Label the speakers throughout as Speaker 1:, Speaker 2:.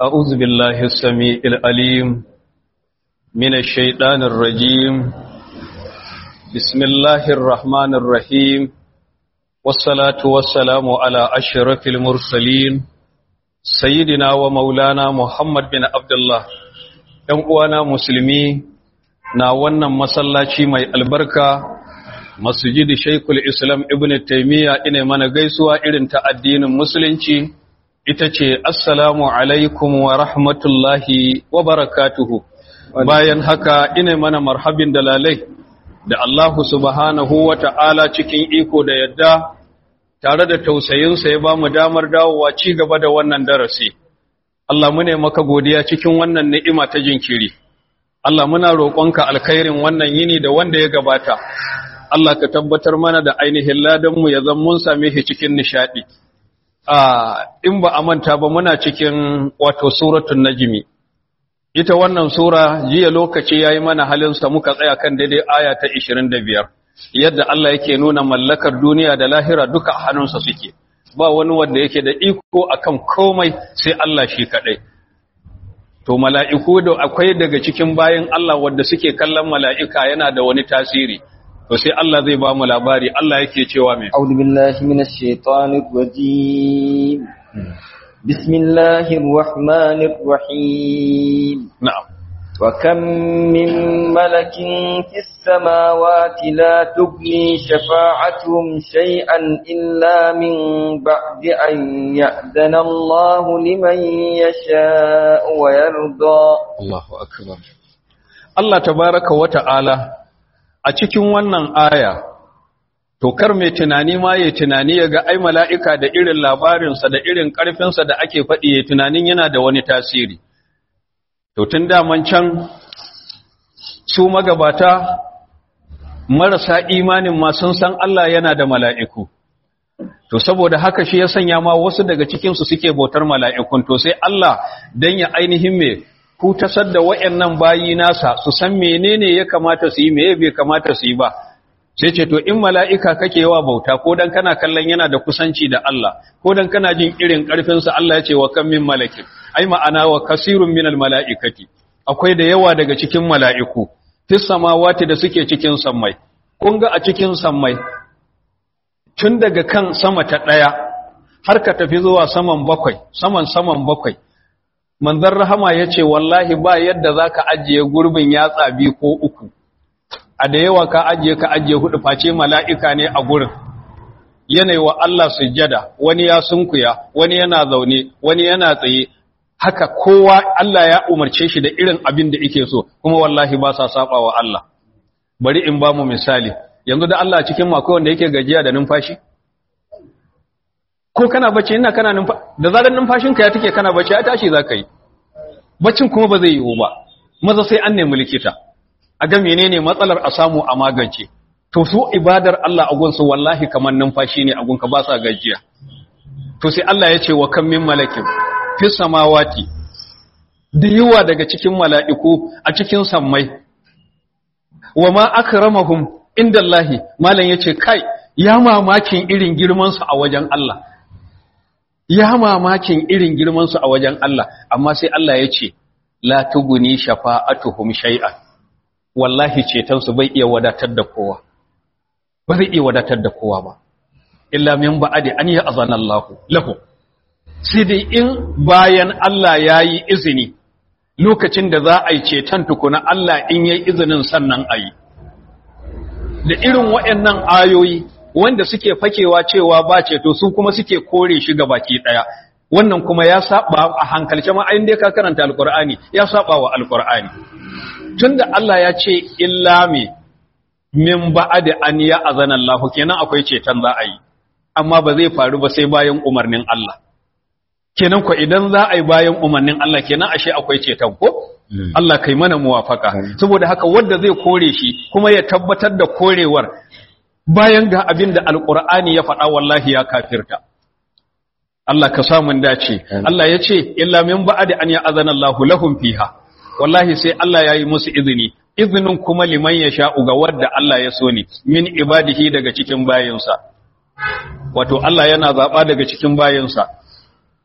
Speaker 1: أعوذ بالله السميع العليم من الشيطان الرجيم بسم الله الرحمن الرحيم والصلاة والسلام على أشرف المرسلين سيدنا ومولانا محمد بن عبد الله uwana musulmi na wannan masallaci mai albarka masjidi Sheikhul Islam Ibn Taymiyyah ina mana gaisuwa irin ta addinin musulunci ita ce assalamu alaikum wa rahmatullahi wa barakatuhu bayan haka ina mana marhabin dalalai da Allah subhanahu wa ta'ala cikin iko da yadda tare da tausayinsa ya ba mu damar dawowa ci gaba da wannan darasi Allah mune maka godiya cikin wannan ni'ima ta jinkiri Allah muna roƙonka alkhairin wannan yini da wanda ya gabata Allah ka tabbatar mana da ainihin ladanmu ya zan mun same shi cikin nishadi in ba a manta ba muna cikin wato suratul najmi ita wannan sura jiya lokaci yayi mana halin sa muka tsaya kan daidai aya ta 25 yadda Allah yake nuna mallakar duniya da lahira duka a hannunsa suke ba wani wanda yake da iko akan komai sai Allah shi kadai to mala'iku da akwai daga cikin bayin Allah wanda suke kallon mala'ika yana da wani tasiri to sai Allah zai ba mu labari Allah yake cewa mai
Speaker 2: أعوذ بالله من الشيطان الرجيم بسم الله الرحمن الرحيم
Speaker 1: na'am
Speaker 2: وكم من ملك في السماوات لا تغني شفاعتهم شيئا إلا من بعد أن يأذن الله لمن يشاء ويرضى
Speaker 1: Allahu akbar Allah tabaraka wa ta'ala a cikin wannan aya to kar mai tunani ma yayi tunani yaga ai mala'ika da irin labarinsa da irin ƙarfinsa da ake faɗi yayi tunanin yana da wani tasiri to tun daman can su magabata marasa imanin ma sun san Allah yana da mala'iku to saboda haka shi ya sanya ma wasu daga cikinsu suke bautar mala'ikun to sai Allah dan ya ainihin me ku tasar da wayannan bayi nasa su san menene ya kamata su yi meye bai kamata su yi ba sai ce to in mala'ika kake yawa bauta ko dan kana kallon yana da kusanci da Allah ko dan kana jin irin karfin sa Allah ya ce wa kam min malakin ai ma'ana wa kasirun minal mala'ikati akwai da yawa daga cikin mala'iku fis samawati da suke cikin sammai kun ga a cikin sammai tun daga kan sama ta daya har ka tafi zuwa saman bakwai saman saman bakwai manzon rahama ya ce wallahi ba yadda za ka ajiye gurbin yatsa biyu ko uku a da yawa ka ajiye ka ajiye hudu face mala'ika ne a gurin yanayi wa Allah sujjada wani ya sunkuya wani yana zaune wani yana tsaye haka kowa Allah ya umarce shi da irin abin da yake so kuma wallahi ba sa saba wa Allah bari in ba mu misali yanzu da Allah cikin mako wanda yake gajiya da numfashi ko kana bacci ina kana numfashi da zarar numfashinka ya take kana bacci ya tashi zaka yi baccin kuma ba zai yiwu ba maza sai an nemi likita a ga menene matsalar a samu a magance to su ibadar Allah a gunsu wallahi kamar numfashi ne a gunka ba sa gajiya to sai Allah ya ce wa kan min malakin fi samawati da yawa daga cikin mala'iku a cikin sammai wa ma akramahum indallahi malam yace kai ya mamakin irin girman su a wajen Allah ya mamakin irin girmansu a wajen Allah amma sai Allah ya ce la tuguni shafa'atuhum shay'an wallahi cetonsu bai iya wadatar da kowa ba zai iya wadatar da kowa ba illa min ba'adi an ya azana Allah lahu sai dai in bayan Allah yayi izini lokacin da za a yi ceton tukuna Allah in yayi izinin sannan ayi da irin waɗannan ayoyi wanda suke fakewa cewa ba ceto su kuma suke kore shi ga baki daya wannan kuma ya saba a hankalce ma ayin da ka karanta alqur'ani ya saba wa alqur'ani tunda Allah ya ce illa mi min ba'd an ya azana Allah kenan akwai ceton za a yi amma ba zai faru ba sai bayan umarnin Allah kenan ko idan za a yi bayan umarnin Allah kenan ashe akwai ceton ko Allah kai mana muwafaka saboda haka wanda zai kore shi kuma ya tabbatar da korewar bayan ga abin da alƙur'ani ya faɗa wallahi ya kafirta Allah ka samun dace Allah ya ce illa min ba'di an ya'zana Allahu lahum fiha wallahi sai Allah ya yi musu izini izinin kuma liman ya sha'u ga wadda Allah ya so ne min ibadihi daga cikin bayinsa wato Allah yana zaɓa daga cikin bayinsa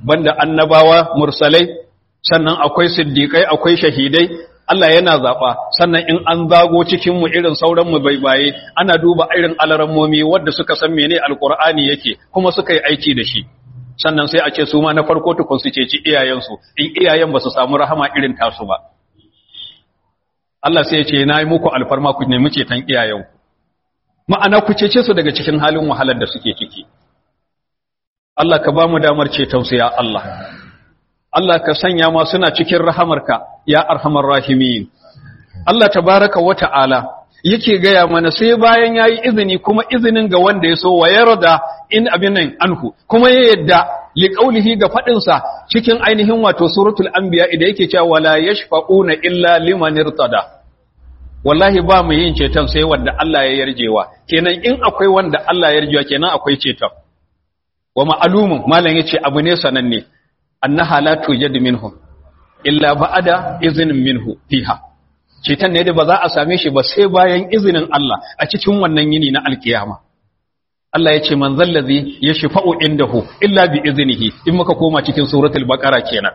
Speaker 1: banda annabawa mursalai sannan akwai siddiƙai akwai shahidai Allah yana zaɓa sannan in an zago cikinmu irin sauran mu baibaye ana duba irin alarammomi wadda suka san mene alkur'ani yake kuma suka yi aiki da shi sannan sai a ce su ma na farko tukun su ceci iyayensu in iyayen ba su samu rahama irin tasu ba Allah sai ya ce na yi muku alfarma ku nemi ceton iyayenku ma'ana ku cece su daga cikin halin wahalar da suke ciki Allah ka ba mu damar ceton su ya Allah Allah ka sanya ma suna cikin rahamarka ya arhamar rahimin Allah tabaraka wa ta'ala yake gaya mana sai bayan yayi izini kuma izinin ga wanda ya so wa yarda in abin nan anhu kuma ya yadda li qaulihi ga fadin sa cikin ainihin wato suratul anbiya idan yake cewa wala yashfa'una illa liman irtada wallahi ba mu yin ceton sai wanda Allah ya yarjewa kenan in akwai wanda Allah ya yarjewa kenan akwai ceton wa ma'lumun malam yace abu ne sananne annaha la tujad minhum illa ba'da iznin minhu fiha ceton ne da ba za a same shi ba sai bayan izinin Allah a cikin wannan yini na alkiyama Allah ya ce man zallazi yashfa'u indahu illa bi iznihi in muka koma cikin suratul baqara kenan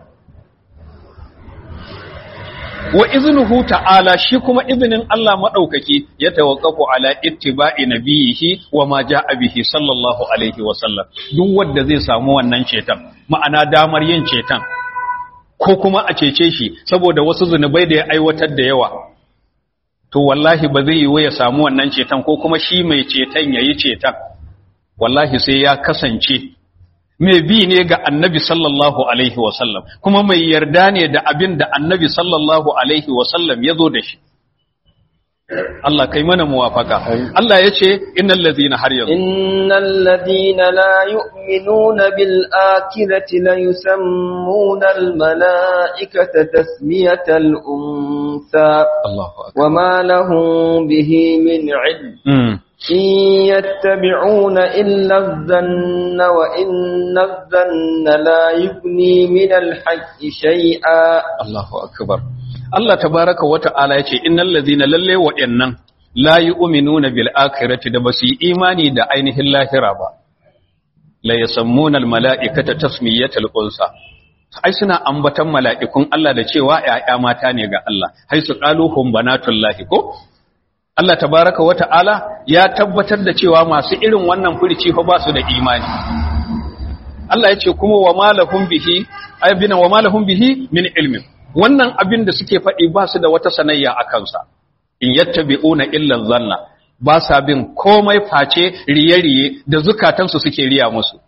Speaker 1: wa iznuhu ta'ala shi kuma izinin Allah madaukaki ya tawaqqafu ala ittiba'i nabiyihi wa ma ja'a bihi sallallahu alaihi wa sallam duk wanda zai samu wannan ceton ma'ana damar yin ceton ko kuma a cece shi saboda wasu zunubai da ya aiwatar da yawa to wallahi ba zai yi ya samu wannan ceton ko kuma shi mai ceton yayi ceton wallahi sai ya kasance mai bi ne ga annabi sallallahu alaihi wasallam kuma mai yarda ne da abin da annabi sallallahu alaihi wasallam ya zo da shi Allah kai mana muwafaka Allah ya ce innal ladhina har yanzu
Speaker 2: innal ladhina la yu'minuna bil akhirati la yusammuna al malaikata tasmiyatal unsa
Speaker 1: Allahu akbar
Speaker 2: wama lahum bihi min ilm
Speaker 1: mm.
Speaker 2: إن يتبعون إلا الظن وإن الظن لا يغني من الحق شيئا
Speaker 1: Allahu akbar Allah tabaraka wa ta'ala yace innal ladhina lalle wa'annan la yu'minuna bil akhirati da basu yi imani da ainihin lahira ba la yasammuna al mala'ikata tasmiyatal unsa ai suna ambatan mala'ikun Allah da cewa ƴaƴa mata ne ga Allah hai su qalu hum banatullahi ko Allah tabaraka wa ta'ala ya tabbatar da cewa masu irin wannan furici fa ba su da imani Allah ya ce kuma wa malahum bihi ayyabina wa malahum bihi min ilmin wannan abin da suke faɗi ba su da wata sanayya a kansa in yattabi'una illa zanna ba sa bin komai face riye-riye da zukatansu suke riya musu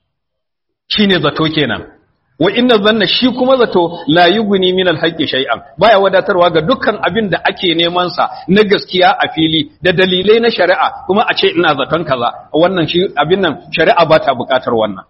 Speaker 1: shine zato kenan wa inna zanna shi kuma zato la yughni min al-haqqi shay'an baya wadatarwa ga dukkan abin da ake neman sa na gaskiya a fili da dalilai na shari'a kuma a ce ina zaton kaza wannan shi abin nan shari'a ba ta bukatar wannan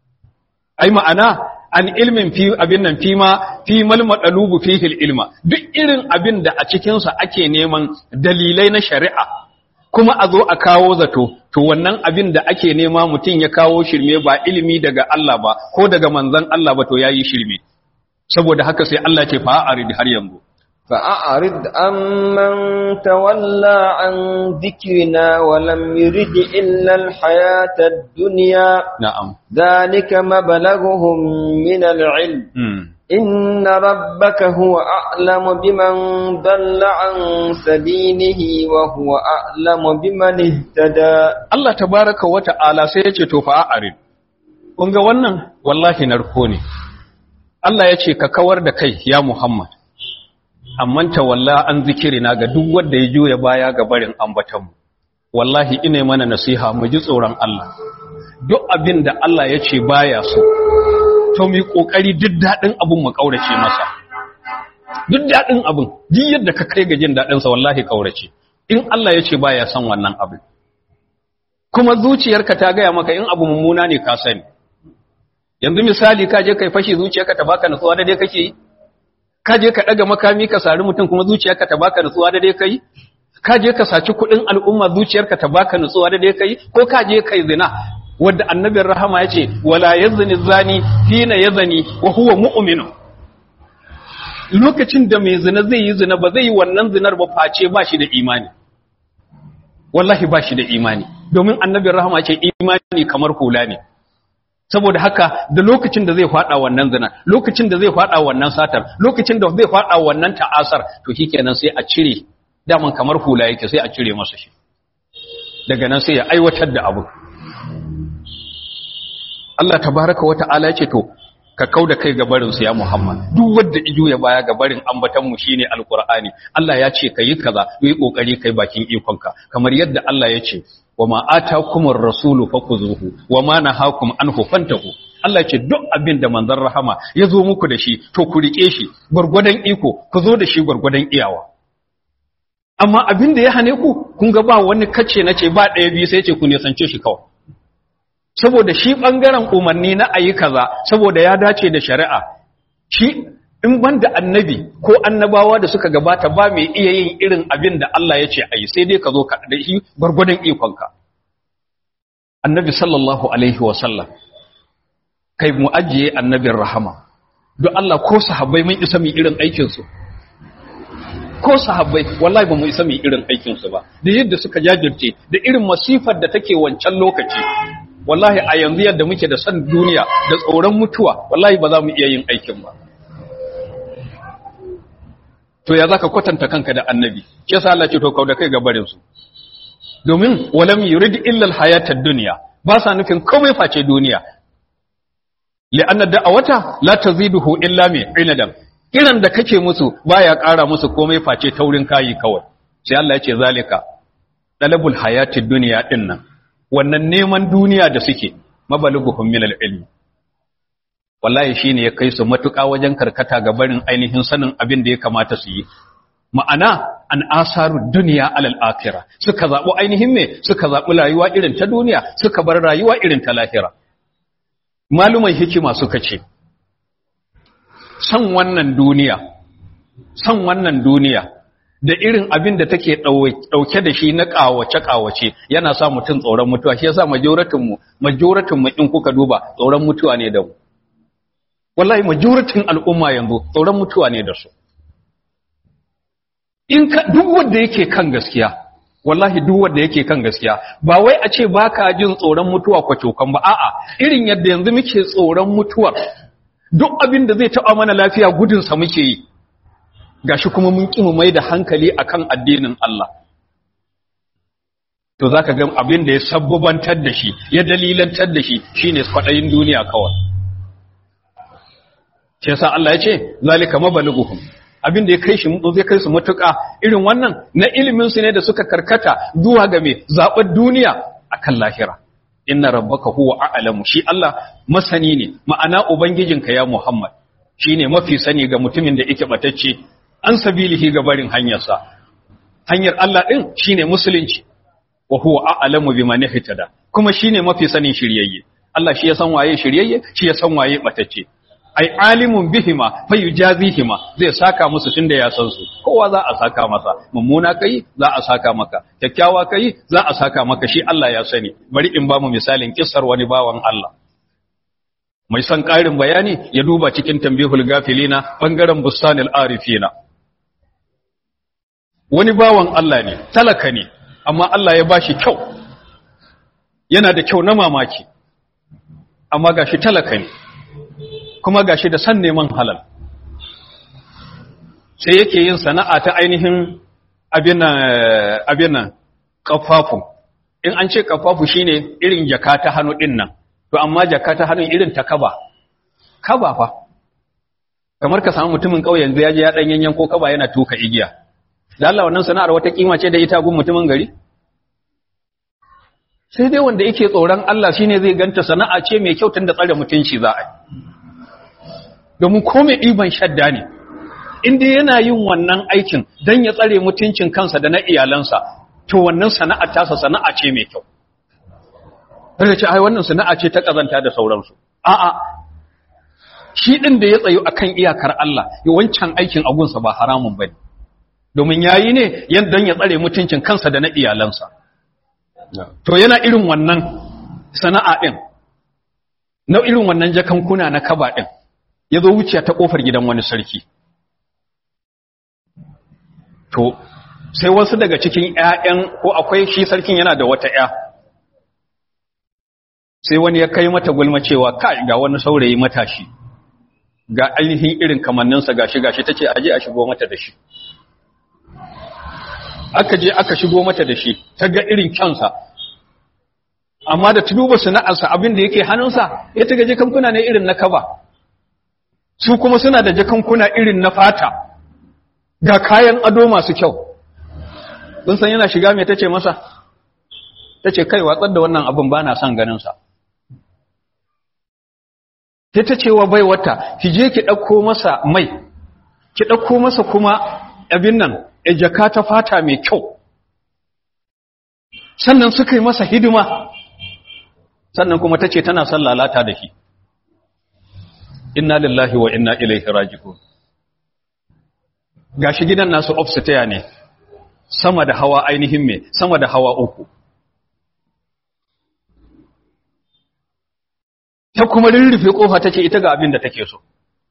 Speaker 1: ai ma'ana an ilmin fi abin nan fi ma fi mal madalubu fihi ilma duk irin abin da a cikin sa ake neman dalilai na shari'a kuma a zo a kawo zato to wannan abin da ake nema mutum ya kawo shirme ba ilimi daga Allah ba ko daga manzon Allah ba to yayi shirme saboda haka sai Allah ce fa arid har yanzu
Speaker 2: فأعرض عمن تولى عن ذكرنا ولم يرد إلا الحياة الدنيا
Speaker 1: na'am
Speaker 2: ذلك مبلغهم من العلم
Speaker 1: mm.
Speaker 2: إن ربك هو أعلم بمن ضل عن سبيله وهو أعلم بمن اهتدى
Speaker 1: Allah tabaraka wa ta'ala sai ya ce to fa arid kun ga wannan wallahi narko ne Allah ya ce ka kawar da kai ya Muhammad amman tawalla an zikirina ga duk wanda ya juya baya ga barin ambatanmu wallahi ina mana nasiha mu ji tsoron Allah duk abin da Allah ya ce baya so to mu yi kokari duk dadin abun mu kaurace masa duk dadin abun duk yadda ka kai ga jin dadin sa wallahi kaurace in Allah ya ce baya son wannan abin kuma zuciyarka ta gaya maka in abu mummuna ne ka sani yanzu misali ka je kai fashi zuciyarka ta baka nutsuwa da dai kake yi ka je ka daga makami ka sari mutum kuma zuciyarka ta baka nutsuwa da dai kai ka je ka saci kuɗin al'umma zuciyarka ta baka nutsuwa da dai kai ko ka je kai zina wanda annabin rahama ya ce wala yazni zani hina yazni wa huwa mu'minu lokacin da mai zina zai yi zina ba zai yi wannan zinar ba face ba shi da imani wallahi ba shi da imani domin annabin rahama ce imani kamar hula ne saboda haka da lokacin da zai fada wannan zina lokacin da zai fada wannan satar lokacin da zai fada wannan ta'asar to shikenan sai a cire daman kamar hula yake sai a cire masa shi daga nan sai ya aiwatar da abu Allah tabaraka wa ta'ala ya ce to ka kauda kai ga barin su ya Muhammad duk wanda ijo ya baya ga barin ambatan mu shine alqur'ani Allah ya ce kai kaza yi kokari kai bakin ikonka kamar yadda Allah ya ce wama atakumur rasulu fakuzuhu wama nahakum anhu fantahu Allah ce duk abin da manzon rahama ya zo muku da shi to ku rike shi gurgurdan iko ku zo da shi gurgurdan iyawa amma abin da ya hane ku kun ga ba wani kace na ce ba ɗaya biyu sai ce ku nisance shi kawai saboda shi ɓangaren umarni na ayi kaza saboda ya dace da shari'a shi in banda annabi ko annabawa da suka gabata ba mai iya yin irin abin da Allah ya ce ayi sai dai ka zo ka da shi gwargwadon ikonka annabi sallallahu alaihi wa sallam kai mu ajiye annabin rahama don Allah ko sahabbai mun isa mu irin aikin su ko sahabbai wallahi ba mu isa mu irin aikin su ba da yadda suka jajirce da irin masifar da take wancan lokaci wallahi a yanzu yadda muke da san duniya da tsoron mutuwa wallahi ba za mu iya yin aikin ba to ya zaka kwatanta kanka da annabi shi yasa Allah ce to kauda kai ga barin su domin walam yurid illa alhayatad dunya ba sa nufin komai face duniya li'anna da'awata la taziduhu illa mi inadan kiran da kake musu baya ƙara musu komai face taurin kayi kawai sai Allah ya ce zalika dalabul hayatid dunya dinnan wannan neman duniya da suke mabaluguhum min al-ilm wallahi shine ya kai su matuƙa wajen karkata ga barin ainihin sanin abin da ya kamata su yi ma'ana an asaru duniya alal akhirah suka zabi ainihin me suka zabi rayuwa irin ta duniya suka bar rayuwa irin ta lahira maluman hikima suka ce san wannan duniya san wannan duniya da irin abin da take ɗauke da shi na ƙawace-ƙawace yana sa mutum tsoron mutuwa shi yasa majoratinmu majoratinmu in kuka duba tsoron mutuwa ne da mu wallahi majoratin al'umma yanzu tsoron mutuwa ne da su in ka duk wanda yake kan gaskiya wallahi duk wanda yake kan gaskiya ba wai a ce baka jin tsoron mutuwa kwacokan ba a'a irin yadda yanzu muke tsoron mutuwar duk abin da zai taɓa mana lafiya gudunsa muke yi gashi kuma mun ƙi mu mai da hankali akan addinin Allah to zaka ga abin da ya sabbabantar da shi ya dalilantar da shi shine kwaɗayin duniya kawai shi yasa Allah ya ce zalika mabalighuhum abin da ya kai shi zai kai su matuƙa irin wannan na ilimin su ne da suka karkata zuwa ga me zaɓar duniya akan lahira inna rabbaka huwa a'lamu shi Allah masani ne ma'ana ubangijinka ya Muhammad shine mafi sani ga mutumin da yake batacce an sabilihi ga barin hanyarsa hanyar Allah din shine musulunci wa huwa a'lamu biman ihtada kuma shine mafi sanin shiryayye Allah shi ya san waye shiryayye shi ya san waye batacce ai alimun bihima fayujazihima zai saka musu tunda ya san su kowa za a saka masa mummuna kai za a saka maka kyakkyawa kai za a saka maka shi Allah ya sani bari in ba mu misalin kissar wani bawan Allah mai son ƙarin bayani ya duba cikin tambihul gafilina bangaren bustanil arifina wani bawan Allah ne talaka ne amma Allah ya bashi kyau yana da kyau na mamaki amma gashi talaka ne kuma gashi da san neman halal sai yake yin sana'a ta ainihin abin nan kafafu in an ce kafafu shine irin jaka ta hannu din nan to amma jaka ta hannun irin ta kaba kaba fa kamar ka samu mutumin kauyen ya je ya dan yanyan ko kaba yana tuka igiya da Allah wannan sana'ar wata kima ce da ita gun mutumin gari sai dai wanda yake tsoron Allah shine zai ganta sana'a ce mai kyau tun da tsare mutunci za a yi domin ko mai ɗiban shadda ne inda yana yin wannan aikin don ya tsare mutuncin kansa da na iyalansa to wannan sana'a tasa sana'a ce mai kyau daga ce ai wannan sana'a ce ta ƙazanta da sauransu a'a shi ɗin da ya tsayo akan iyakar Allah ya wancan aikin agunsa ba haramun bane domin yayi ne don ya tsare mutuncin kansa da na iyalansa to yana irin wannan sana'a ɗin na irin wannan jakankuna na kaba ɗin ya zo wuciya ta ƙofar gidan wani sarki to sai wasu daga cikin ‘ya'yan ko akwai shi sarkin yana da wata ‘ya sai wani ya kai mata gulma cewa kai ga wani saurayi matashi ga ainihin irin kamanninsa gashi gashi tace aje a shigo mata da shi aka je aka shigo mata da shi ta ga irin kyansa amma da ta duba sana'arsa abin da yake hannunsa ya ta ga jakankuna ne irin na kaba su kuma suna da jakankuna irin na fata ga kayan ado masu kyau kun san yana shiga mai tace masa tace kai watsar da wannan abin ba na son ganinsa sai ta ce wa bai wata ki je ki ɗauko masa mai ki ɗauko masa kuma abin nan a jaka ta fata mai kyau sannan suka yi masa hidima sannan kuma ta ce tana son lalata da shi inna lillahi wa inna ilaihi raji'un gashi gidan nasu upstairs ne sama da hawa ainihin me sama da hawa uku ta kuma rurrufe kofa tace ita ga abin da take so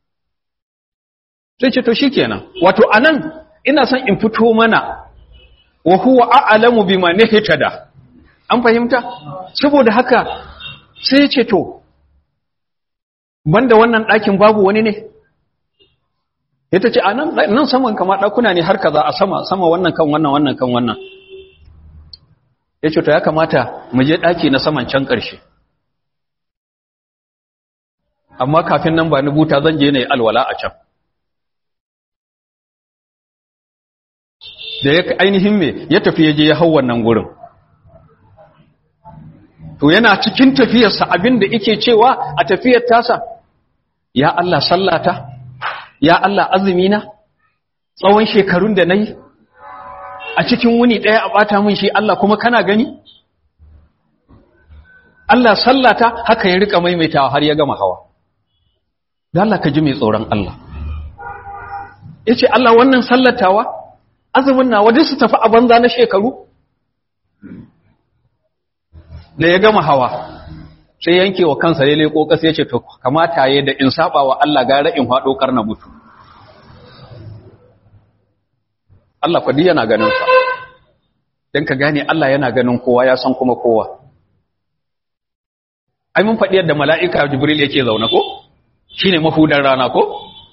Speaker 1: sai ce to shikenan wato anan ina son in fito mana wa huwa a'lamu bima nahtada an fahimta saboda haka sai ce to banda wannan ɗakin babu wani ne ita ce a nan nan saman kama ɗakuna ne har kaza a sama sama wannan kan wannan wannan kan wannan ya ce to ya kamata mu je ɗaki na saman can ƙarshe amma kafin nan ba ni buta zan je na yi alwala a can da ya ainihin me ya tafi ya je ya hau wannan gurin to yana cikin tafiyarsa abin da yake cewa a tafiyar tasa ya Allah sallata ya Allah azumina tsawon shekarun da nayi a cikin wuni ɗaya a ɓata min shi Allah kuma kana gani Allah sallata haka ya rika maimaitawa har ya gama hawa da Allah ka ji mai tsoron Allah yace Allah wannan sallatawa azumin nawa duk su tafi a banza na shekaru da ya gama hawa sai yanke wa kansa ya leko ƙasa ya ce to kamata ya da in saba wa Allah gara in faɗo karna mutu Allah kwadi yana ganin sa don ka gane Allah yana ganin kowa ya san kuma kowa ai mun faɗi yadda mala'ika jibril yake zaune ko shine mafudan rana ko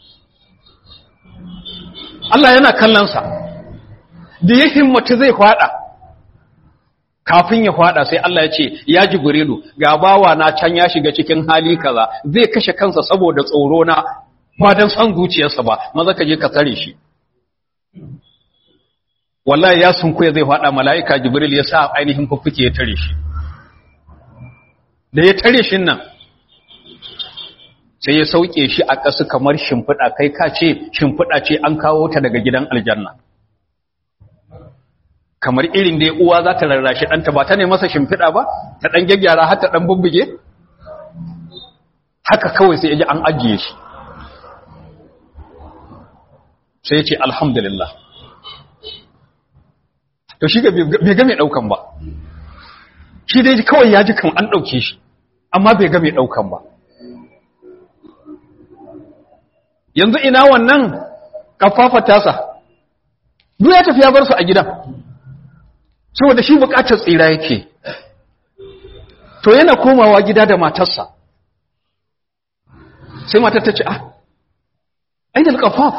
Speaker 1: Allah yana kallon sa da ya himmatu zai faɗa kafin ya fada sai Allah ya ce ya jibrilu ga bawa na can ya shiga cikin hali kaza zai kashe kansa saboda tsoro na ba dan san zuciyarsa ba maza ka je ka tsare shi wallahi ya sunkuya zai fada malaika jibril ya sa ainihin fuffuke ya tare shi da ya tare shi nan sai ya sauke shi a ƙasa kamar shimfiɗa kai ka ce shimfiɗa ce an kawo ta daga gidan aljanna kamar irin da uwa za ta rarrashi ɗanta ba ta ne masa shimfiɗa ba ta ɗan gyaggyara har ta ɗan bubbuge haka kawai sai ya ji an ajiye shi sai ya ce alhamdulillah to shi ga bai game ɗaukan ba shi dai kawai ya ji kan an ɗauke shi amma bai game ɗaukan ba yanzu ina wannan kafafa tasa duk ya tafi ya bar su a gidan saboda shi bukatar tsira yake to yana komawa gida da matarsa sai matar ta ce ah ainihin kafaf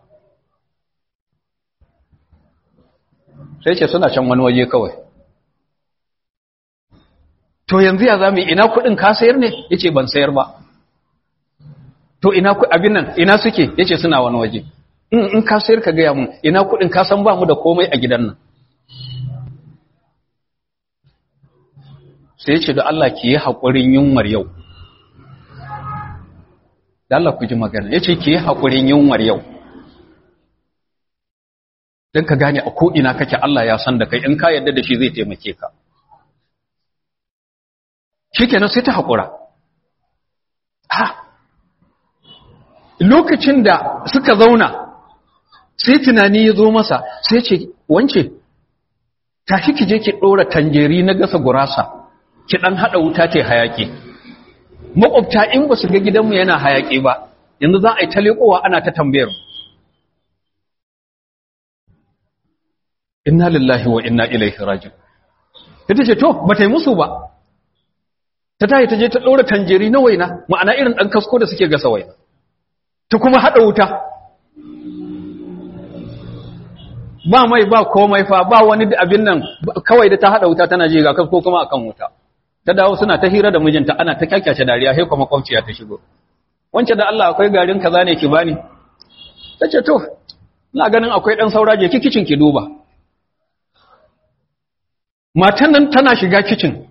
Speaker 1: sai ce suna can wani waje kawai to yanzu ya zami ina kudin ka sayar ne ya ce ban sayar ba to ina abin nan ina suke ya ce suna wani waje in ka sayar ka gaya mun ina kudin ka san ba mu da komai a gidan nan sai ce da Allah ki yi haƙurin yunwar yau da Allah ku ji magana ya ce ki yi haƙurin yunwar yau don ka gane a ko'ina kake Allah ya san da kai in ka yadda da shi zai taimake ka shi kenan sai ta haƙura ha lokacin da suka zauna sai tunani ya zo masa sai ce wance tashi ki je ki ɗora tanjeri na gasa gurasa ki ɗan haɗa wuta ce hayaƙi maƙwabta in ba su ga gidanmu yana hayaƙi ba yanzu za a yi ta leƙowa ana ta tambayar inna lillahi wa inna ilaihi raji'un ita ce to ba ta yi musu ba ta tayi ta je ta ɗora tanjeri na waina ma'ana irin ɗan kasko da suke gasa waina ta kuma haɗa wuta ba mai ba komai fa ba wani abin nan kawai da ta haɗa wuta tana je ga kasko kuma akan wuta ta dawo suna ta hira da mijinta ana ta kyakyace dariya sai kuma kwamciya ta shigo wancan da Allah akwai garin kaza ne ki bani tace to ina ganin akwai dan saura je kicin ki duba matan nan tana shiga kicin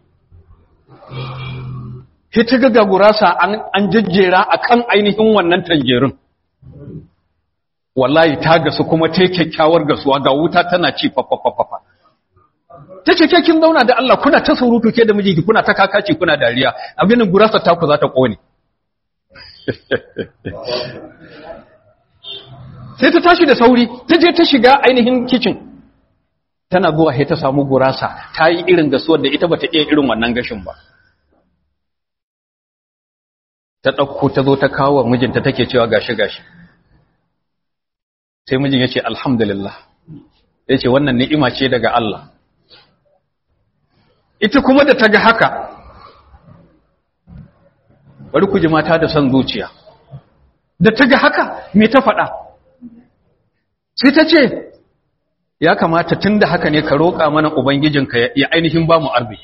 Speaker 1: sai ta ga gurasa an an jejjera akan ainihin wannan tanjerin wallahi ta gasu kuma ta kyakkyawar gasuwa ga wuta tana ci fafafafafa ta ce kin zauna da Allah kuna ta surutu ke da mijinki kuna ta kakaci kuna dariya abinin gurasa ta ku za ta kone sai ta tashi da sauri ta je ta shiga ainihin kicin tana zuwa sai ta samu gurasa ta yi irin gasuwar da ita bata iya irin wannan gashin ba ta ɗauko ta zo ta kawo mijinta take cewa gashi gashi sai mijin ya ce alhamdulillah ya ce wannan ni'ima ce daga Allah ita kuma da ta ga haka bari ku ji mata da son zuciya da ta ga haka me ta faɗa sai ta ce ya kamata tun da haka ne ka roƙa mana ubangijinka ya ainihin ba mu arziki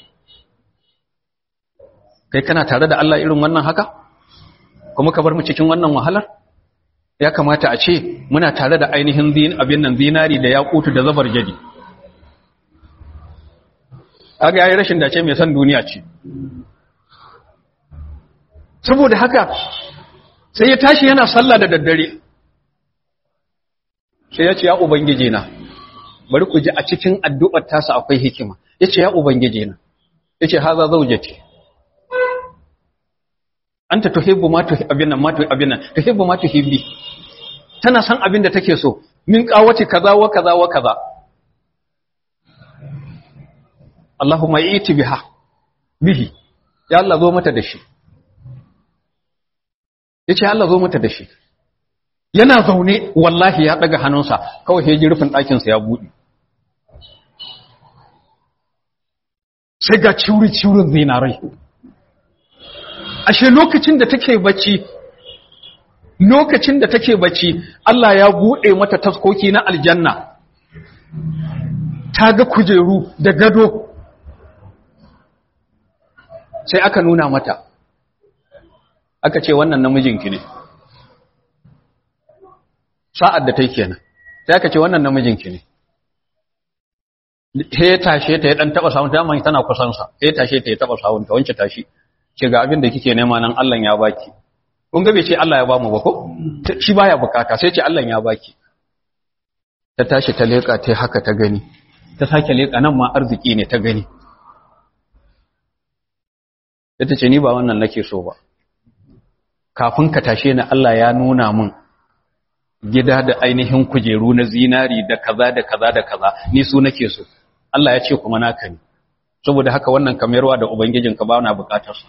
Speaker 1: kai kana tare da Allah irin wannan haka kuma ka bar mu cikin wannan wahalar ya kamata a ce muna tare da ainihin abin nan zinari da yakutu da zabar jadi aga yayi rashin dace mai san duniya ce saboda haka sai ya tashi yana sallah da daddare sai ya ce ya ubangije na bari ku ji a cikin addu'ar tasa akwai hikima ya ce ya ubangije na ya ce haza zaujati anta tuhibbu ma tuhibbu abin nan ma tuhibbu abin nan tuhibbu ma tuhibbi tana san abin da take so min kawace kaza wa kaza wa kaza Allahumma iti biha bihi ya Allah zo mata da shi yace Allah zo mata da shi yana zaune wallahi ya daga hannunsa kawai sai ji rufin ɗakin sa ya bude sai ga ciuri ciurin zinarai ashe lokacin da take bacci lokacin da take bacci Allah ya bude mata taskoki na aljanna ta ga kujeru da gado sai aka nuna mata aka ce wannan namijinki ne sa'ad da ta yi kenan sai aka ce wannan namijinki ne he tashe ta ya dan taba sawun ta mai tana kusansa he tashe ta ya taba sawun ta wance tashi ce ga abin da kike nema nan Allah ya baki kun ga bai ce Allah ya ba mu ba ko shi baya bukata sai ce Allah ya baki ta tashi ta leka ta haka ta gani ta sake leka nan ma arziki ne ta gani ita ce ni ba wannan nake so ba kafin ka tashe ni Allah ya nuna min gida da ainihin kujeru na zinari da kaza da kaza da kaza ni su nake so Allah ya ce kuma naka ne saboda haka wannan kamerwa da ubangijinka ba na bukatar su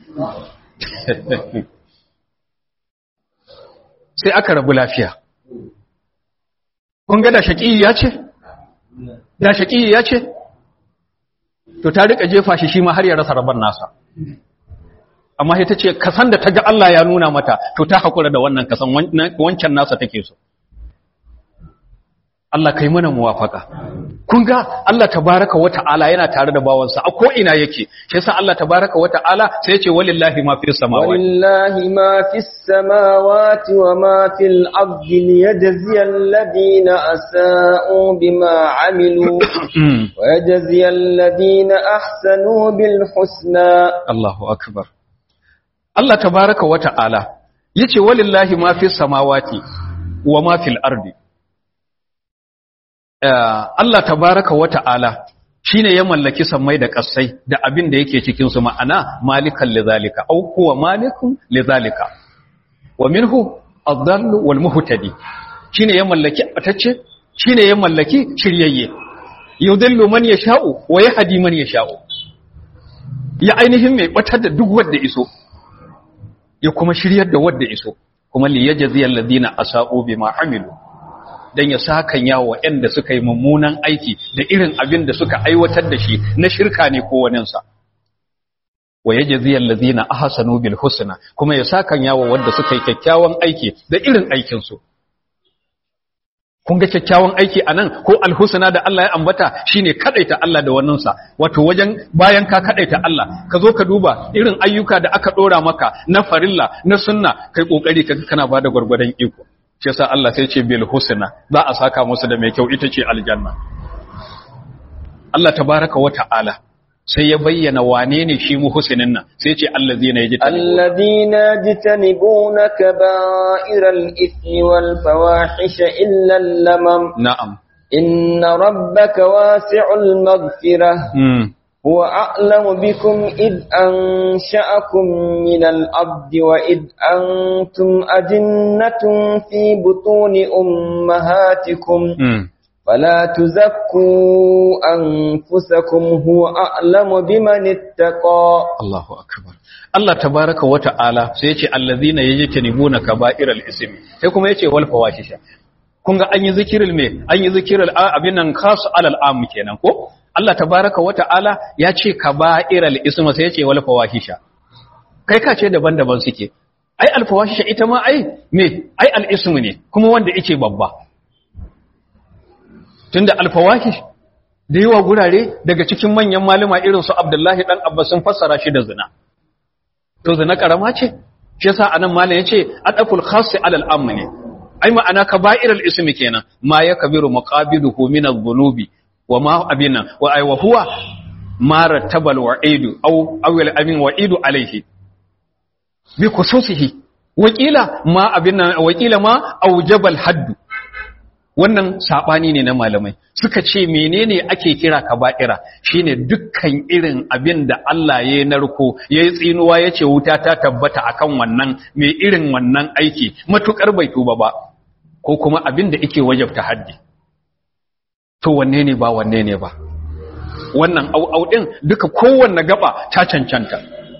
Speaker 1: sai aka rabu lafiya kun ga da shaƙi ya ce da shaƙi ya ce to ta rika jefa shi shi ma har ya rasa rabon nasa amma sai ta ce kasan da ta ga Allah ya nuna mata to ta haƙura da wannan kasan wancan nasa take so Allah kai mana muwafaka kun ga Allah tabaraka wa ta'ala yana tare da bawansa a ko ina yake shi yasa Allah tabaraka wa ta'ala sai ya ce walillahi ma fis samawati
Speaker 2: walillahi ma fis samawati wa ma fil ardi liyajzi alladhina asa'u bima amilu wa yajzi alladhina ahsanu bil husna
Speaker 1: Allahu akbar Allah tabaraka wa ta'ala yace walillahi ma fis samawati wa ma fil ardi Allah tabaraka wa ta'ala shine ya mallaki sammai da ƙasai da abin da yake cikin su ma'ana malikan lidhalika aw huwa malikun lidhalika wa minhu ad-dallu wal muhtadi shine ya mallaki atacce shine ya mallaki shiryayye yudillu man yasha'u wa yahdi man yasha'u ya ainihin mai batar da duk wanda iso ya kuma shiryar da wanda iso kuma li yajzi alladhina asa'u bima amilu dan ya sakan yawo waɗanda suka yi mummunan aiki da irin abin da suka aiwatar da shi na shirka ne ko waninsa wa yajziyal ladzina ahsanu bil husna kuma ya sakan yawo wanda suka yi kyakkyawan aiki da irin aikin su kun ga kyakkyawan aiki anan ko alhusna da Allah ya ambata shine kadaita Allah da wannan sa wato wajen bayan ka kadaita Allah ka zo ka duba irin ayyuka da aka dora maka na farilla na sunna kai kokari ka kana bada gurgurdan iko shi yasa Allah sai ce bil husna za a saka musu da mai kyau ita ce aljanna Allah tabaraka wa ta'ala sai ya bayyana wane ne shi muhsinin nan sai ce allazina yajtanibuna
Speaker 2: الذين يجتنبون كبائر الإثم والفواحش إلا اللمم
Speaker 1: na'am
Speaker 2: إن ربك واسع المغفرة
Speaker 1: mm.
Speaker 2: هو أعلم بكم إذ أنشأكم من الأرض وإذ أنتم أجنة في بطون أمهاتكم
Speaker 1: Mm.
Speaker 2: فلا تزكوا أنفسكم هو أعلم بمن اتقى
Speaker 1: Allahu akbar Allah tabaraka wa ta'ala sai yace allazina yajtanibuna kaba'iral ismi sai kuma yace wal fawahisha kun ga an yi zikirul me an yi zikirul a- abin nan khasu alal am kenan ko Allah tabaraka wa ta'ala ya ce kaba'iral ismi sai yace wal fawahisha kai ka ce daban-daban suke ai al fawahisha ita ma ai me ai al ismu ne kuma wanda yake babba tunda al fawahish da yawa gurare daga cikin manyan malama irin su Abdullahi dan Abbas sun fassara shi da zina to zina karama ce shi yasa anan malam yace adaful khass alal am ne ai ma'ana kaba'irul ismi kenan ma yakbiru maqabiduhu min adh-dhunubi wa ma abina wa ay wa huwa ma rattabal wa'idu aw awil amin wa'idu alayhi bi khususihi wakila ma abina wakila ma aujabal haddu wannan sabani ne na malamai suka ce menene ake kira kaba'ira shine dukkan irin abin da Allah ya narko yayi tsinuwa yace wuta ta tabbata akan wannan mai irin wannan aiki matukar bai tuba ba ko kuma abin da yake wajabta haddi to wanne ne ba wanne ne ba wannan au din duka kowanne gaba ta cancanta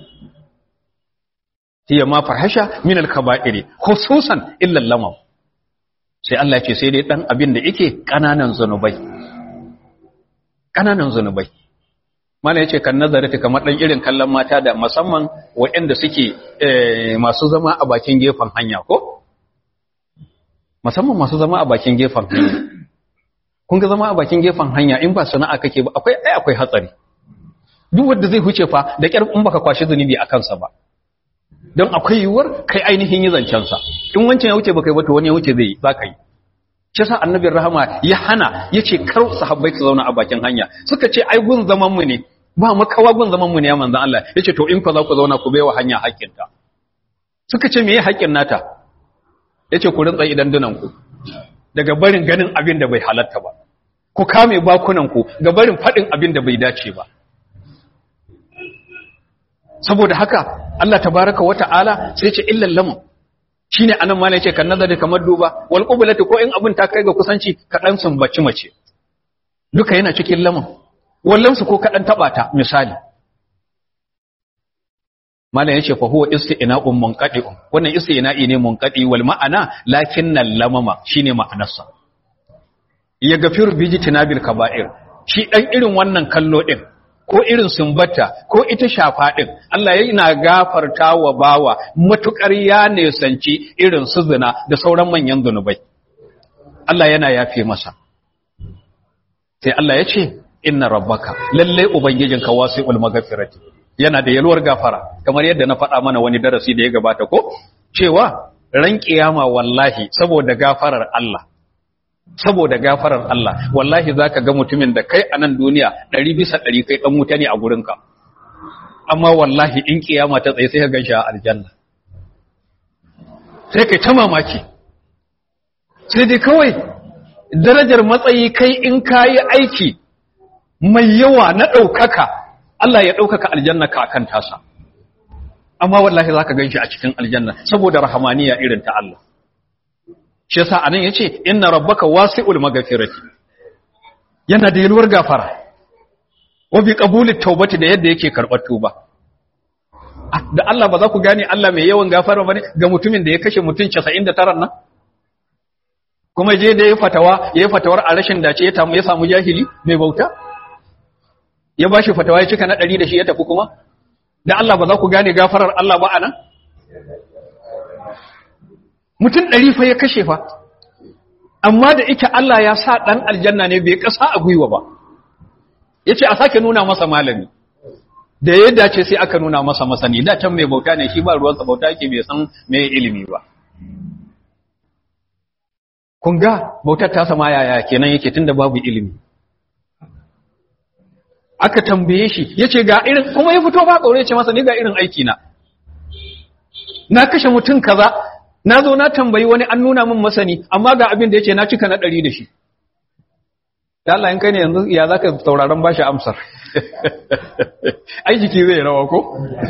Speaker 1: hiya ma farhasha min al-kaba'iri khususan illa lamam sai Allah ce sai dai ɗan abin da yake ƙananan zunubai ƙananan zunubai mana ya ce kan nazarati kamar ɗan irin kallon mata da musamman waɗanda suke masu zama a bakin gefen hanya ko musamman masu zama a bakin gefen hanya kun ga zama a bakin gefen hanya in ba sana'a kake ba akwai ai akwai hatsari duk wanda zai huce fa da kyar in baka kwashi zunubi a kansa ba don akwai yiwuwar kai ainihin yi zancensa in wancan ya wuce baka yi ba to wani ya wuce zai za ka yi shi sa annabin rahama ya hana ya ce kar sahabbai su zauna a bakin hanya suka ce ai gun zaman mu ne ba makawa gun zaman mu ne ya manzan Allah ya ce to in ku za ku zauna ku baiwa hanya haƙƙinta suka ce me ya haƙƙin nata ya ce ku rinsa idan dunan ku daga barin ganin abin da bai halatta ba ku kame bakunan ku ga barin faɗin abin da bai dace ba saboda haka Allah tabaraka wa ta'ala sai ce illal lamu shine anan malai ce kan nazari kamar duba wal qiblati ko in abin ta kai ga kusanci ka dan sumbaci mace duka yana cikin lamun wallan su ko ka dan taba ta misali malai yace fa huwa isti'na'un munqadi'un wannan isti'na'i ne munqadi wal ma'ana lakinnal lamama shine ma'anarsa ya gafiru bijitinabil kaba'ir shi dan irin wannan kallo din ko irin sumbata ko ita shafa ɗin Allah yana gafarta wa bawa matuƙar ya nesanci irin su zina da sauran manyan zunubai Allah yana yafe masa sai Allah ya ce inna rabbaka lalle ubangijinka wasi'ul maghfirati yana da yalwar gafara kamar yadda na faɗa mana wani darasi da ya gabata ko cewa ran kiyama wallahi saboda gafarar Allah saboda gafarar Allah wallahi zaka ga mutumin da kai a nan duniya ɗari bisa ɗari kai ɗan wuta ne a gurinka amma wallahi in kiyama ta tsaye sai ka ganshi a aljanna sai kai ta mamaki sai dai kawai darajar matsayi kai in kayi aiki mai yawa na ɗaukaka Allah ya ɗaukaka aljanna ka akan tasa amma wallahi zaka ganshi a cikin aljanna saboda rahamaniya irin ta Allah shi yasa anan yace inna rabbaka wasi'ul maghfirati yana da yalwar gafara wa bi qabulit tawbati da yadda yake karbar tuba da Allah ba za ku gane Allah mai yawan gafara bane ga mutumin da ya kashe mutum 99 nan kuma je da ya fatawa ya fatawar a rashin dace ya tamu ya samu jahili mai bauta ya bashi fatawa ya cika na 100 da shi ya tafi kuma da Allah ba za ku gane gafarar Allah ba anan mutum ɗari fa ya kashe fa amma da ike Allah ya sa ɗan aljanna ne bai ƙasa a gwiwa ba ya ce a sake nuna masa malami da ya dace sai aka nuna masa masani da can mai bauta ne shi ba ruwansa bauta yake bai san mai ilimi ba kun ga bautar ta sama yaya kenan yake tunda babu ilimi aka tambaye shi ya ce ga irin kuma ya fito ba ƙaure ce masa ni ga irin aiki na na kashe mutum kaza na zo na tambayi wani an nuna min masani amma ga abin da ya ce na cika na ɗari da shi da Allah in kai ne yanzu ya za ka sauraron bashi amsar ai jiki zai rawa ko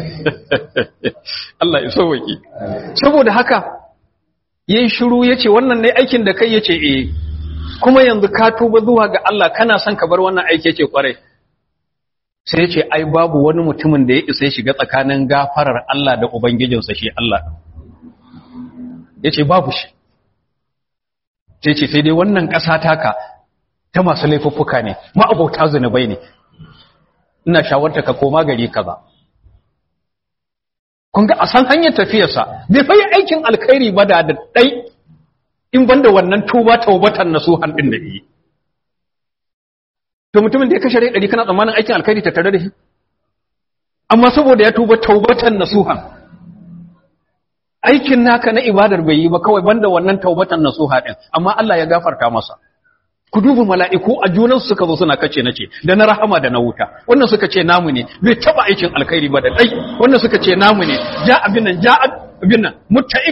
Speaker 1: Allah ya sauwaki saboda haka yayin shiru yace wannan ne aikin da kai yace eh kuma yanzu ka tuba zuwa ga Allah kana son ka bar wannan aiki yace kwarai sai yace ai babu wani mutumin da ya isa ya shiga tsakanin gafarar Allah da ubangijinsa shi Allah yace babu shi sai ce sai dai wannan ƙasa taka ta masu laifuffuka ne ma'abauta zunubai ne ina shawarta ka koma gari kaza kun ga a san hanyar tafiyarsa bai fayi aikin alkhairi ba da ɗai in banda wannan tuba taubatan nasuhan din da yi to mutumin da ya kashe rai ɗari kana tsammanin aikin alkhairi ta tare da shi amma saboda ya tuba taubatan nasuhan aikin naka na ibadar bai yi ba kawai banda wannan taubatan nasuha din amma Allah ya gafarta masa ku duba mala'iku a junan suka zo suna kace nace da na rahama da na wuta wannan suka ce namu ne bai taba aikin alkhairi ba da dai wannan suka ce namu ne ja abin nan ja abin nan mutta'ib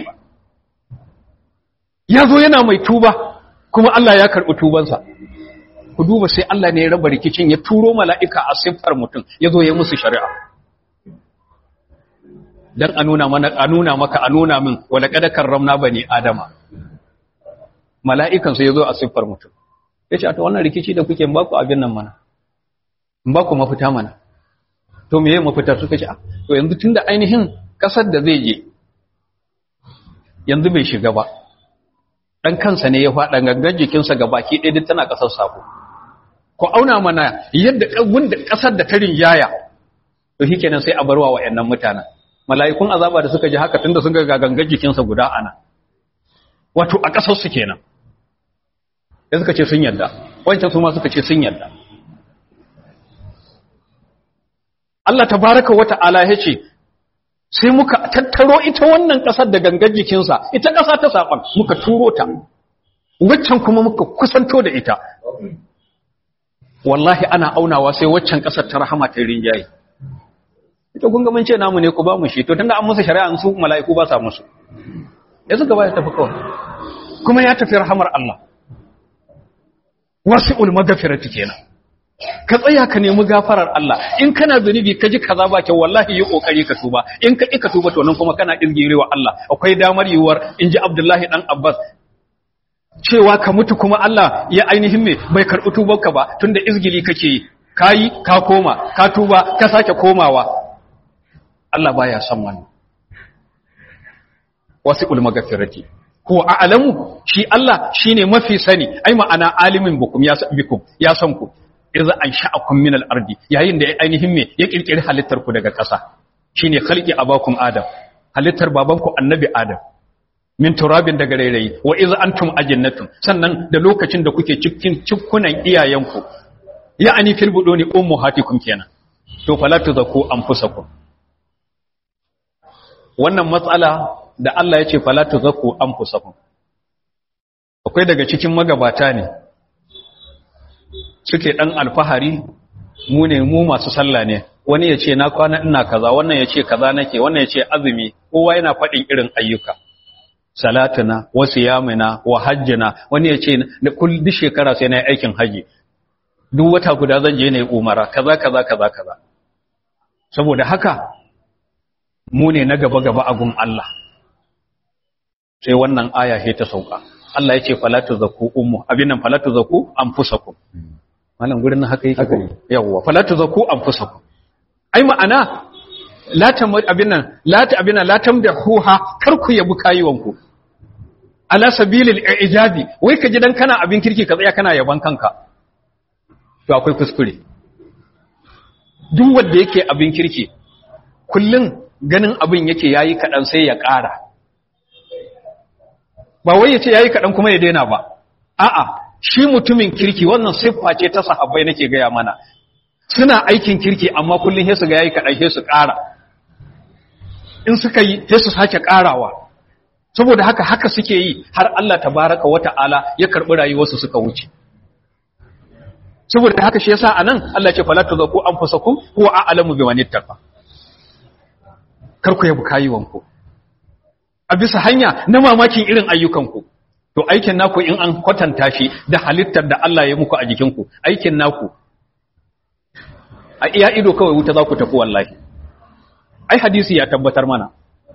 Speaker 1: ya zo yana mai tuba kuma Allah ya karbi tubansa ku duba sai Allah ne ya raba rikicin ya turo mala'ika a siffar mutum ya zo ya musu shari'a dan a nuna mana a nuna maka a nuna min wala kada karramna bani adama mala'ikan sai ya zo a siffar mutum ya ce a ta wannan rikici da kuke ba ku abin nan mana ba ku mafita mana to meye mafita suka ce to yanzu tun da ainihin ƙasar da zai je yanzu bai shiga ba ɗan kansa ne ya faɗa gangan jikinsa ga baki ɗaya duk tana ƙasar sabo ku auna mana yadda wanda ƙasar da ta rinjaya to shi kenan sai a barwa wa ‘yannan mutanen mala'ikun azaba da suka ji haka tunda sun ga gangan jikinsa guda ana wato a ƙasar su kenan da suka ce sun yarda wancan su ma suka ce sun yarda Allah tabaraka wata'ala ya ce sai muka tattaro ita wannan ƙasar da gangar jikinsa ita ƙasa ta saɓon muka turo ta waccan kuma muka kusanto da ita wallahi ana aunawa sai waccan ƙasar ta rahama ta rinjaye ita kun ga mun ce namu ne ku ba mu shi to tunda an musu shari'a su mala'iku ba sa musu ya suka ba ya tafi kawai kuma ya tafi rahamar Allah wasi'ul magfirati kenan ka tsaya ka nemi gafarar Allah in kana zunubi ka ji kaza ba kyau wallahi yi kokari ka tuba in ka ki ka tuba to nan kuma kana izgirewa Allah akwai damar yiwuwar in ji Abdullahi dan Abbas cewa ka mutu kuma Allah ya ainihin me bai karɓi tubarka ba tunda izgili kake yi kayi ka koma ka tuba ka sake komawa Allah baya son wannan wasi'ul magfirati huwa a'lamu shi Allah shine mafi sani ai ma'ana alimin bukum ya san bikum ya san ku idza ansha'akum min al-ardi yayin da ainihin me ya kirkiri halittar ku daga ƙasa shine khalqi abakum adam halittar babanku annabi adam min turabin daga rairayi wa idza antum ajinnatun sannan da lokacin da kuke cikin cikkunan iyayenku ya'ani fil buduni ummahatikum kenan to fala tuzaku anfusakum wannan matsala da Allah ya ce falatu zaku an fusakun akwai daga cikin magabata ne suke ɗan alfahari mu ne mu masu sallah ne wani ya ce na kwana ina kaza wannan ya ce kaza nake wannan ya ce azumi kowa yana faɗin irin ayyuka salatuna wa siyamina wa hajjina wani ya ce da kullu duk shekara sai na yi aikin haji duk wata guda zan je na yi umara kaza kaza kaza kaza saboda haka mu ne na gaba gaba a gun Allah sai wannan aya he ta sauka Allah ya ce falatu zaku ummu abin nan falatu zaku anfusakum wannan gurin nan haka yake yawa falatu zaku anfusakum ai ma'ana la tam abin nan la ta abin nan la tamdahuha kar ku yabi kayuwanku ala sabilil ijabi wai ka ji dan kana abin kirki ka tsaya kana yaban kanka to akwai kuskure duk wanda yake abin kirki kullun ganin abin yake yayi kadan sai ya ƙara ba wai yace yayi kadan kuma ya daina ba a'a shi mutumin kirki wannan siffa ce ta sahabbai nake gaya mana suna aikin kirki amma kullun sai su ga yayi kadan sai su ƙara in suka yi sai su sake ƙarawa saboda haka haka suke yi har Allah tabaraka wata'ala ya karbi rayuwarsu suka wuce saboda haka shi yasa anan Allah ya ce fala tuzaku anfusakum huwa a'lamu biman ittaqa kar ku yabu kayuwanku a bisa hanya na mamakin irin ayyukanku to aikin naku in an kwatanta shi da halittar da Allah ya muku a jikinku aikin naku a iya ido kawai wuta za ku tafi wallahi ai hadisi ya tabbatar mana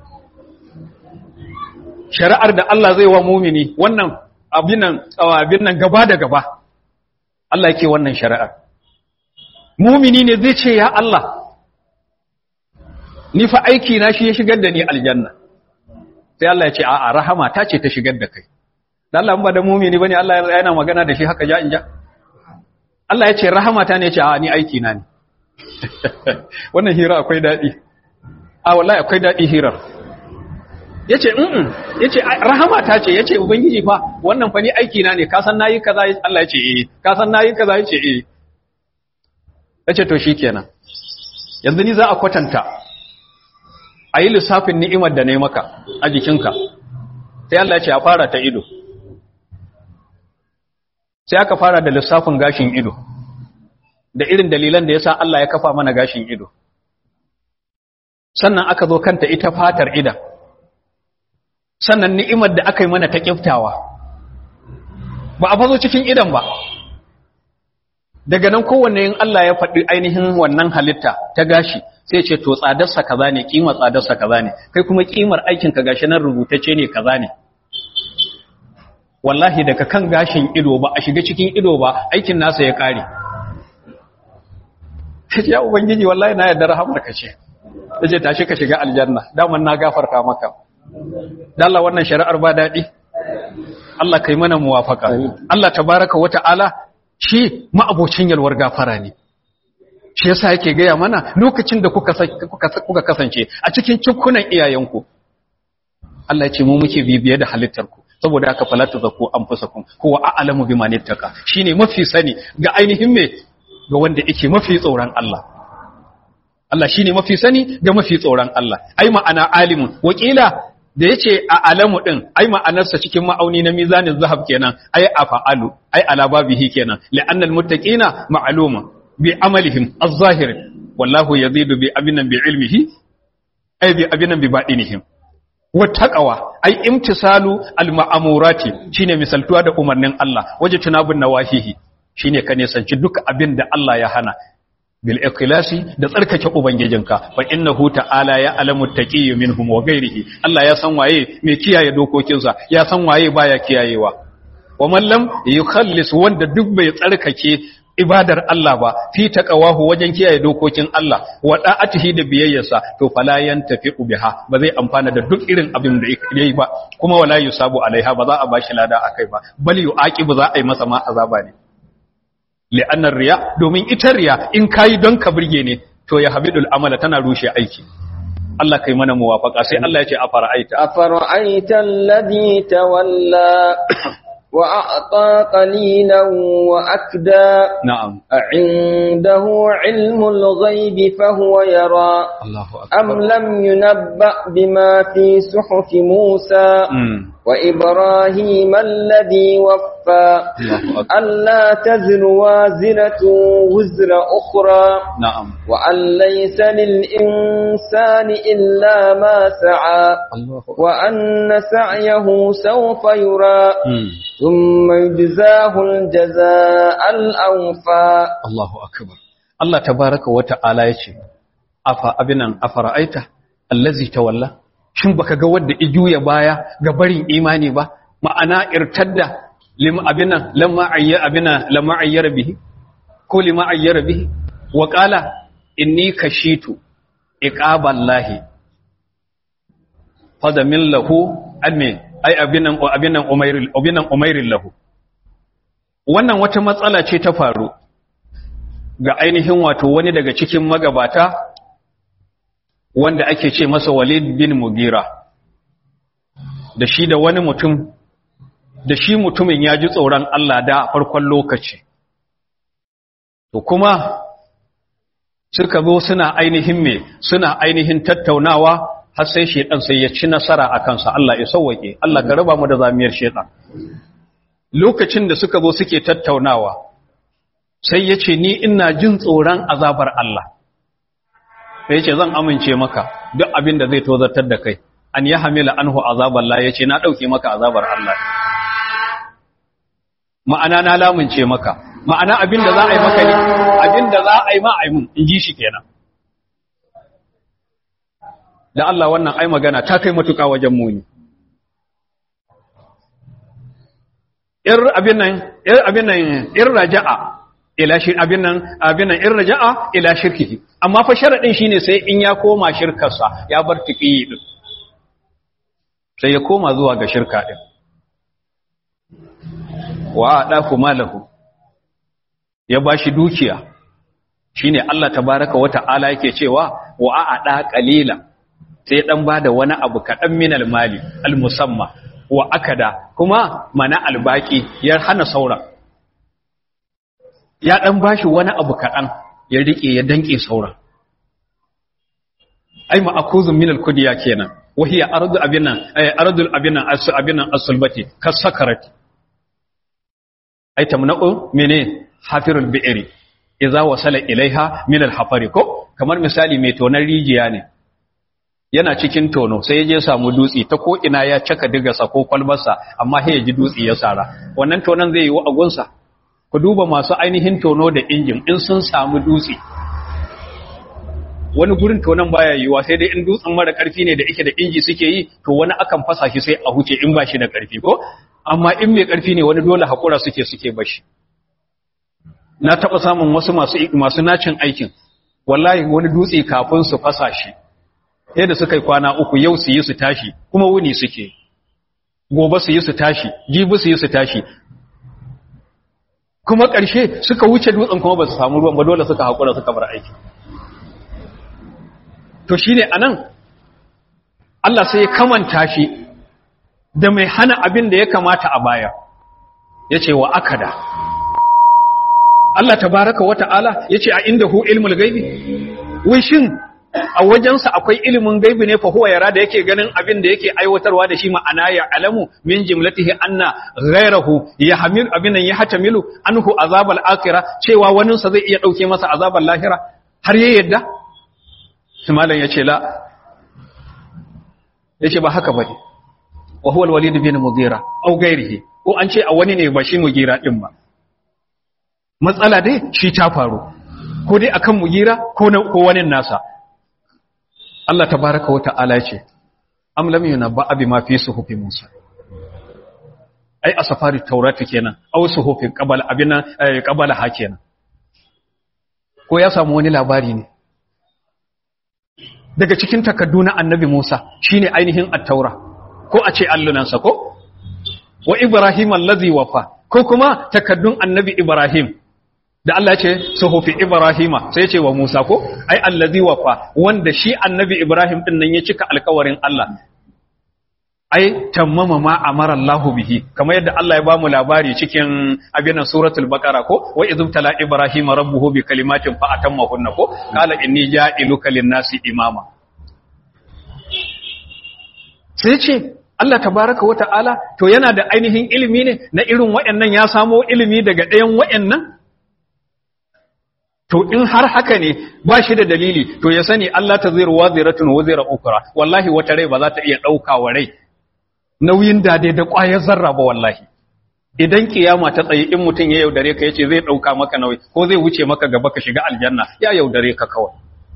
Speaker 1: shari'ar da Allah zai wa mumini wannan abinan abin nan gaba da gaba Allah yake wannan shari'ar mumini ne zai ce ya Allah ni fa aiki na shi ya shigar da ni aljanna sai Allah ya ce a'a rahama ta ce ta shigar da kai dan Allah ba da mumini bane Allah yana magana da shi haka ja in ja Allah ya ce rahama ta ne ya ce a'a ni aiki na ne wannan hira akwai dadi a wallahi akwai dadi hirar yace mm yace rahama ta ce yace ubangiji fa wannan fa ni aiki na ne ka san nayi kaza Allah yace eh ka san nayi kaza yace eh yace to shikenan yanzu ni za a kwatanta ayi lissafin ni'imar da nayi maka a jikinka sai Allah yace a fara ta ido sai aka fara da lissafin gashin ido da irin dalilan da yasa Allah ya kafa mana gashin ido sannan aka zo kanta ita fatar idan sannan ni'imar da aka yi mana ta kiftawa ba a fazo cikin idan ba daga nan kowanne yin Allah ya faɗi ainihin wannan halitta ta gashi sai ce to tsadarsa kaza ne kimar tsadarsa kaza ne kai kuma kimar aikin ka gashi nan rubutacce ne kaza ne wallahi daga kan gashin ido ba a shiga cikin ido ba aikin nasa ya kare ya ubangiji wallahi na yarda rahamar ka ce yace tashi ka shiga aljanna daman na gafarta maka da Allah wannan shari'ar ba daɗi Allah kai mana muwafaka Allah tabaraka wata'ala shi ma'abocin yalwar gafara ne shi yasa yake gaya mana lokacin da kuka kuka kasance a cikin cikunan iyayenku Allah ya ce mu muke bibiye da halittarku saboda haka falatu zaku anfusakum huwa a'lamu bima nittaka shine mafi sani ga ainihin me ga wanda yake mafi tsoron Allah Allah shine mafi sani ga mafi tsoron Allah ai ma'ana alimun wakila da yace a alamu din ai ma'anarsa cikin ma'auni na mizanin zahab kenan ai afa'alu ai ala babihi kenan li'anna almuttaqina ma'luma bi amalihim az-zahir wallahu yazidu bi abinan bi ilmihi ai bi abinan bi badinihim wattaqawa ai imtisalu al-ma'amurati shine misaltuwa da umarnin Allah waje tunabun nawahihi shine ka nisanci duk abin da Allah ya hana bil ikhlasi da tsarkake ubangijinka fa innahu ta'ala ya alamu taqiyyu minhum wa ghairihi Allah ya san waye mai kiyaye dokokinsa ya san waye baya kiyayewa wa man lam yukhallis wanda duk bai tsarkake ibadar Allah ba fi taqawahu wajen kiyaye dokokin Allah wa da'atihi da biyayyarsa to fala yantafi biha ba zai amfana da duk irin abin da yayi ba kuma wala yusabu alaiha ba za a bashi lada akai ba bal yu'aqibu za a yi masa ma azaba ne li'annar riya domin ita riya in kayi don ka burge ne to ya habidul amala tana rushe aiki Allah kai mana muwafaka sai Allah ya ce afara'aita
Speaker 2: afara'aita alladhi tawalla wa a'ta qalilan wa akda
Speaker 1: na'am
Speaker 2: a'indahu ilmul ghaibi fahuwa yara
Speaker 1: Allahu
Speaker 2: am lam yunabba bima fi suhufi Musa وإبراهيم الذي وفى ألا تزر وازرة وزر أخرى
Speaker 1: نعم
Speaker 2: وأن ليس للإنسان إلا ما سعى
Speaker 1: الله
Speaker 2: وأن سعيه سوف يرى
Speaker 1: مم.
Speaker 2: ثم يجزاه الجزاء الأوفى
Speaker 1: Allahu akbar Allah tabaraka wa ta'ala yace afa abinan afara'aita allazi tawalla shin baka ga wanda ijuya baya ga barin imani ba ma'ana irtadda lim abinan lamma ayya abina lamma ayyara bihi ko lima ayyara bihi wa qala inni kashitu iqaballahi fadamin lahu alme ai abinan abinan umairil abinan umairil lahu wannan wata matsala ce ta faru ga ainihin wato wani daga cikin magabata wanda ake ce masa walid bin mugira da shi da wani mutum da shi mutumin ya ji tsoron Allah da farkon lokaci to kuma suka zo suna ainihin me suna ainihin tattaunawa har sai shedan sai ya ci nasara a kansa Allah ya sauwake Allah ka raba mu da zamiyar shedan lokacin da suka zo suke tattaunawa sai ya ce ni ina jin tsoron azabar Allah sai ya ce zan amince maka duk abin da zai tozartar da kai an ya hamila anhu azabar Allah ya ce na ɗauke maka azabar Allah ma'ana na lamunce maka ma'ana abin da za a yi maka ne abin da za a yi ma a yi mun in ji shi kenan da Allah wannan ai magana ta kai matuƙa wajen muni ir abin nan ir abin nan ir raja'a ila shi abin nan abin nan ir raja'a ila shirkihi amma fa sharadin shine sai in ya koma shirkarsa ya bar tiqiyi din sai ya koma zuwa ga shirka din wa adaku malahu ya bashi dukiya shine Allah tabaaraka wa ta'ala yake cewa wa a'ada qalila sai dan bada wani abu kadan minal mali al musamma wa akada kuma mana albaki ya hana sauran ya dan bashi wani abu kadan ya rike ya danke sauran ai ma'akuzun min al-kudiya kenan wa hiya ardu abinan ay ardul abinan as abinan as-sulbati kasakarat ai tamna'u mene hafirul bi'ri idza wasala ilaiha min al-hafari ko kamar misali mai tonan rijiya ne yana cikin tono sai ya je samu dutse ta ko ina ya caka digarsa ko kwalbarsa amma sai ya ji dutse ya sara wannan tonon zai yi wa agunsa ku duba masu ainihin tono da injin in sun samu dutse wani gurin tonon baya yiwa sai dai in dutsen mara karfi ne da ike da inji suke yi to wani akan fasa shi sai a huce in ba shi da karfi ko amma in mai karfi ne wani dole hakura suke suke bashi na taba samun wasu masu masu nacin aikin wallahi wani dutse kafin su fasa shi yadda suka yi kwana uku yau su yi su tashi kuma wuni suke gobe su yi su tashi jibi su yi su tashi kuma ƙarshe suka wuce dutsen kuma ba su samu ruwan ba dole suka haƙura suka bar aiki to shi ne a nan Allah sai ya kamanta shi da mai hana abin da ya kamata a baya ya ce wa akada Allah tabaraka wa ta'ala ya ce a inda hu ilmul gaibi wai shin a wajensa akwai ilimin gaibi ne fa huwa yara da yake ganin abin da yake aiwatarwa da shi ma'ana ya alamu min jimlatihi anna ghayrahu yahmil abin nan ya hatamilu anhu azabal akhirah cewa wani sa zai iya dauke masa azabal lahira har ya yadda sai malam yace la yace ba haka bane wa huwa al-walid bin mughira aw ghayrihi ko an ce a wani ne ba shi mughira din ba matsala dai shi ta faru ko dai akan mughira ko ko wani nasa Allah tabaraka wata'ala ce am lam yunabba abi ma fi suhufi Musa ai a safari taurati kenan aw suhufi qabala abina qabala ha kenan ko ya samu wani labari ne daga cikin takaddu na annabi Musa shine ainihin at-taura ko a ce allunansa ko wa Ibrahim allazi wafa ko kuma takaddun annabi Ibrahim da Allah ce suhufi Ibrahima sai ce wa Musa ko ai allazi wafa wanda shi annabi Ibrahim din nan ya cika alkawarin Allah ai tammama ma amara Allah bihi kamar yadda Allah ya bamu labari cikin abinan suratul baqara ko wa idh tala ibrahima rabbuhu bi kalimatin fa atammahunna ko qala inni ja'iluka lin-nasi imama sai ce Allah tabaraka wa ta'ala to yana da ainihin ilimi ne na irin waɗannan ya samo ilimi daga ɗayan waɗannan to in har haka ne ba shi da dalili to ya sani Allah ta zira wa ziratun wa zira ukra wallahi wata rai ba za ta iya ɗauka wa rai nauyin dade da ƙwayar zarra ba wallahi idan kiyama ta tsaye in mutum ya yaudare ka yace zai ɗauka maka nauyi ko zai wuce maka gaba ka shiga aljanna ya yaudare ka kawai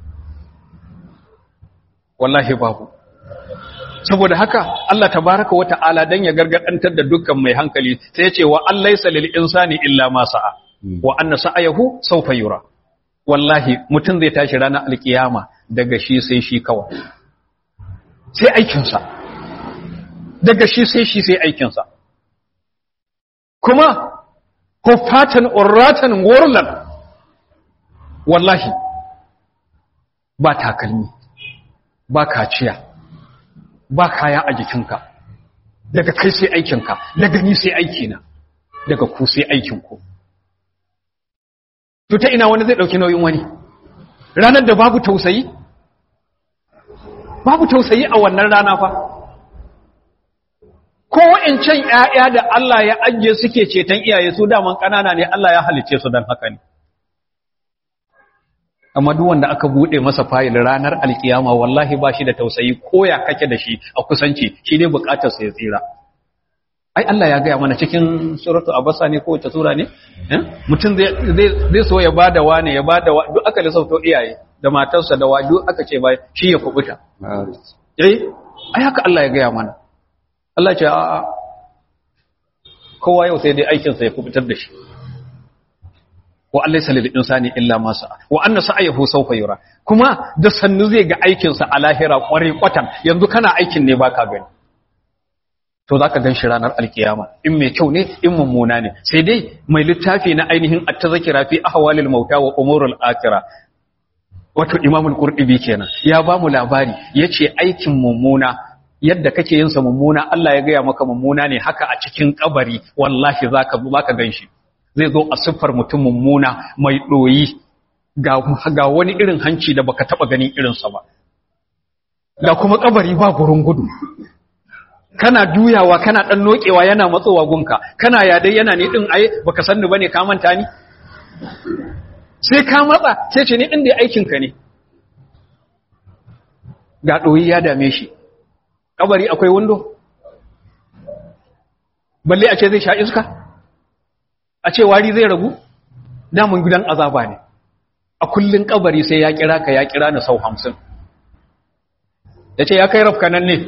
Speaker 1: wallahi babu saboda haka Allah tabaraka wa ta'ala dan ya gargadantar da dukkan mai hankali sai ya ce wa allaysa lil insani illa ma sa'a wa anna sa'ayahu sawfa yura wallahi mutum zai tashi ranar alkiyama daga shi sai shi kawai sai aikinsa daga shi sai shi sai aikinsa kuma hufatan urratan gurlan wallahi ba takalmi ba kaciya ba kaya a jikinka daga kai sai aikinka daga ni sai aikina daga ku sai aikinku to ta ina wani zai ɗauki nauyin wani ranar da babu tausayi babu tausayi a wannan rana fa ko wa'incan ‘ya'ya da Allah ya ajiye suke ceton iyaye su daman ƙanana ne Allah ya halice su don haka ne amma duk wanda aka buɗe masa fayil ranar alkiyama wallahi ba shi da tausayi ko ya kake da shi a kusanci shi ne buƙatarsa ya tsira ai Allah ya gaya mana cikin suratu abasa ne ko wace sura ne mutum zai so ya bada wane ya bada duk aka lissafto iyaye da matarsa da waju aka ce ba shi ya kubuta eh ai haka Allah ya gaya mana Allah ce a'a kowa yau sai dai aikinsa ya kubutar da shi wa Allah ya salil insani illa ma sa'a wa anna sa'ayahu sawfa yura kuma da sannu zai ga aikinsa a lahira kware kwatan yanzu kana aikin ne baka gani to zaka gan shi ranar alkiyama in mai kyau ne in mummuna ne sai dai mai littafi na ainihin at-tazkira fi ahwalil mauta wa umurul akhirah wato imamul qurtubi kenan ya ba mu labari yace aikin mummuna yadda kake yin sa mummuna Allah ya gaya maka mummuna ne haka a cikin kabari wallahi zaka zaka ganshi zai zo a siffar mutum mummuna mai doyi ga ga wani irin hanci da baka taba ganin irin sa ba ga kuma kabari ba gurin gudu kana juyawa kana dan nokewa yana matsowa gunka kana ya dai yana ne din ai baka sanni bane ka manta ni sai ka matsa sai ce ni din da aikin ka ne ga doyi ya dame shi kabari akwai windo balle a ce zai sha iska a ce wari zai ragu damun gidan azaba ne a kullun kabari sai ya kira ka ya kira na sau hamsin ya ce ya kai rafka nan ne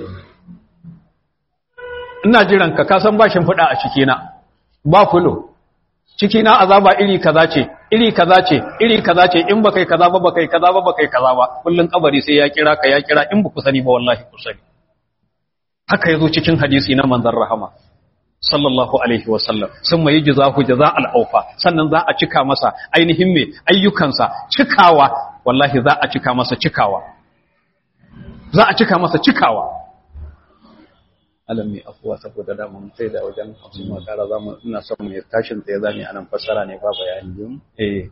Speaker 1: ina jiran ka kasan ba shimfiɗa a cikina ba fulo cikina azaba iri kaza ce iri kaza ce iri kaza ce in ba kai kaza ba ba kai kaza ba ba kai kaza ba kullun kabari sai ya kira ka ya kira in ba ku sani ba wallahi ku sani haka yazo cikin hadisi na manzon rahama sallallahu alaihi wa sallam sun mai jazahu jaza'al aufa sannan za a cika masa ainihin me ayyukansa cikawa wallahi za a cika masa cikawa za a cika masa cikawa alam mai afuwa saboda dama mun sai da wajen hamsin makara za mu ina son mu tashin tsaye za mu yi anan fassara ne ba bayani eh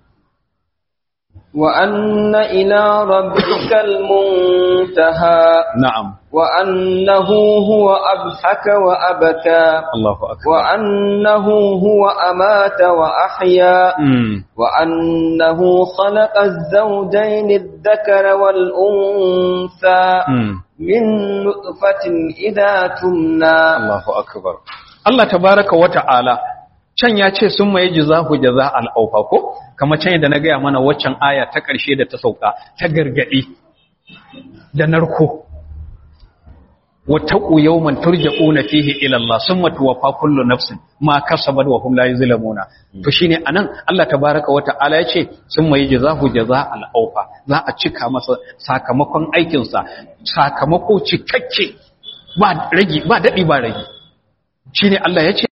Speaker 2: وأن إلى ربك المنتهى
Speaker 1: na'am
Speaker 2: وأنه هو أضحك وأبكى
Speaker 1: Allahu akbar
Speaker 2: وأنه هو أمات وأحيا
Speaker 1: mm.
Speaker 2: وأنه خلق الزوجين الذكر والأنثى
Speaker 1: mm.
Speaker 2: من نطفة إذا تمنى
Speaker 1: Allahu akbar Allah tabaraka wa ta'ala can ya ce sun mai jazahu jaza al'aufa ko kamar can yadda na gaya mana waccan aya ta ƙarshe da ta sauka ta gargaɗi da narko wattaqu yawman turja'una fihi ila Allah summa tuwaffa kullu nafsin ma kasabat wa hum la yuzlamuna to shine anan Allah tabaraka wa ta'ala yace summa yajzahu jaza'al awfa za a cika masa sakamakon aikin sa sakamako cikakke ba ragi ba dadi ba ragi shine Allah yace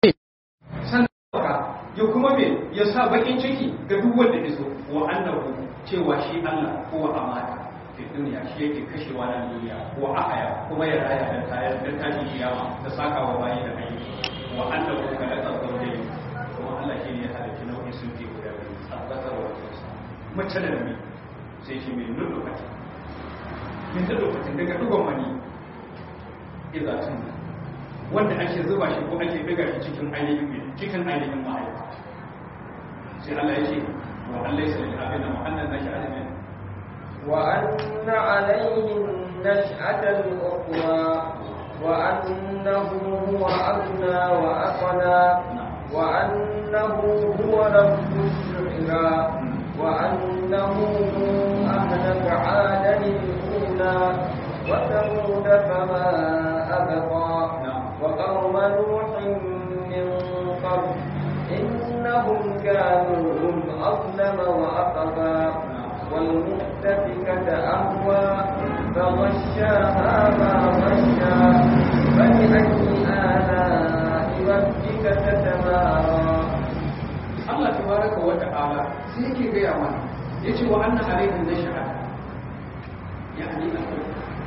Speaker 1: ya kuma me ya sa bakin ciki ga duk wanda ya so wa annahu cewa shi Allah ko amana fi duniya shi yake kashewa na duniya ko ahaya kuma ya raya da tayar da tashi kiyama da saka wa bayi da ayyuka wa annahu khalaqa zawjayn kuma Allah shi ne ya halitta nau'i sun fi guda biyu tsakar wa tsosa mace da namiji sai shi mai nulukati min da lokacin daga dugon mani idza tun wanda ake zuba shi ko ake daga shi cikin ainihin cikin ainihin mahaifa sai Allah ya ce wa Allah ya sallama abin da mu'annan nashi alamin
Speaker 2: وأن عليه النشأة الأخرى وأنه هو أغنى وأقنى وأنه هو رب الشعرى وأنه أهلك عادا الأولى وثمود فما أبقى وقوم نوح من قبل إنهم كانوا هم أظلم وأطغى والمؤتفكة أهوى فغشاها ما غشى فبأي آلاء ربك تتمارى
Speaker 1: Allah tabaraka wa ta'ala sai yake gaya mana yace wa anna alaihi nash'a yani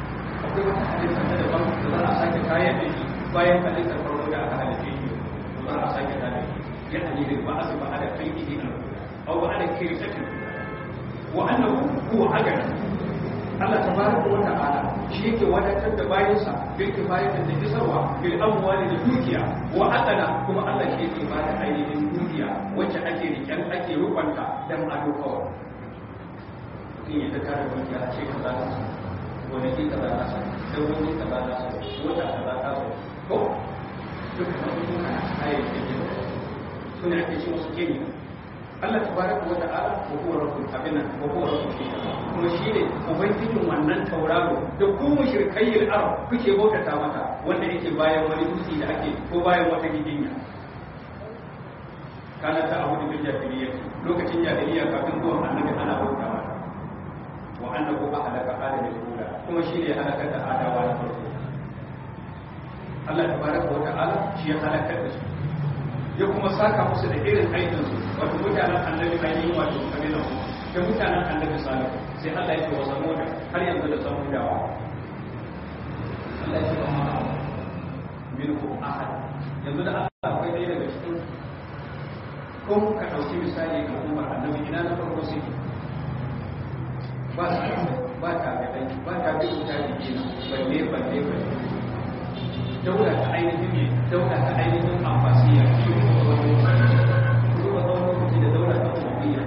Speaker 1: akwai wata halitta ta daban da za a sake kayan da shi bayan halittar farko da aka halitta shi za a sake da shi ya halitta ba a ba da kai ihi na au ba da kai sakin wa annahu huwa agana Allah tabaraka wa ta'ala shi yake wadatar da bayansa bil kifayatin da kisarwa bil amwali da dukiya wa aqala kuma Allah shi yake ba da ainihin dukiya wacce ake riken ake rubanta dan ado kawai mutum ya ta kare dukiya a ce kaza ta sa wani ki kaza ta sa dan wani kaza ta sa wata kaza ta sa ko duk wani kuma ayyukan da suna ake ce musu kemi Allah tabaraka wa ta'ala wa huwa rabbul abina wa huwa rabbul kuma shine ubangijin wannan tauraro da ku mushrikayyil arab kuke bautata mata wanda yake bayan wani dutse da ake ko bayan wata gidinya kana ta abu bil jahiliyya lokacin jahiliyya kafin zuwan annabi ana bauta mata wa annahu ahlaka adama al-ula kuma shine halakar da adawa na farko Allah tabaraka wa ta'ala shi ya halakar da su ya kuma saka musu da irin aikinsu wato mutanen annabi ainihin wato kabilan da mutanen annabi salihu sai Allah ya ce wa samuda har yanzu da samudawa Allah ya ce wa ma minhu ahad yanzu da Allah akwai ɗaya daga cikin ko ka ɗauki misali ga umar annabi ina na farko sai ba ta ba ta ga dai ba ta bi ta jiki balle balle balle daula ta ainihin ne daula ta ainihin ambasiya shi ne wani kuma tsawon lokaci da daula ta umariya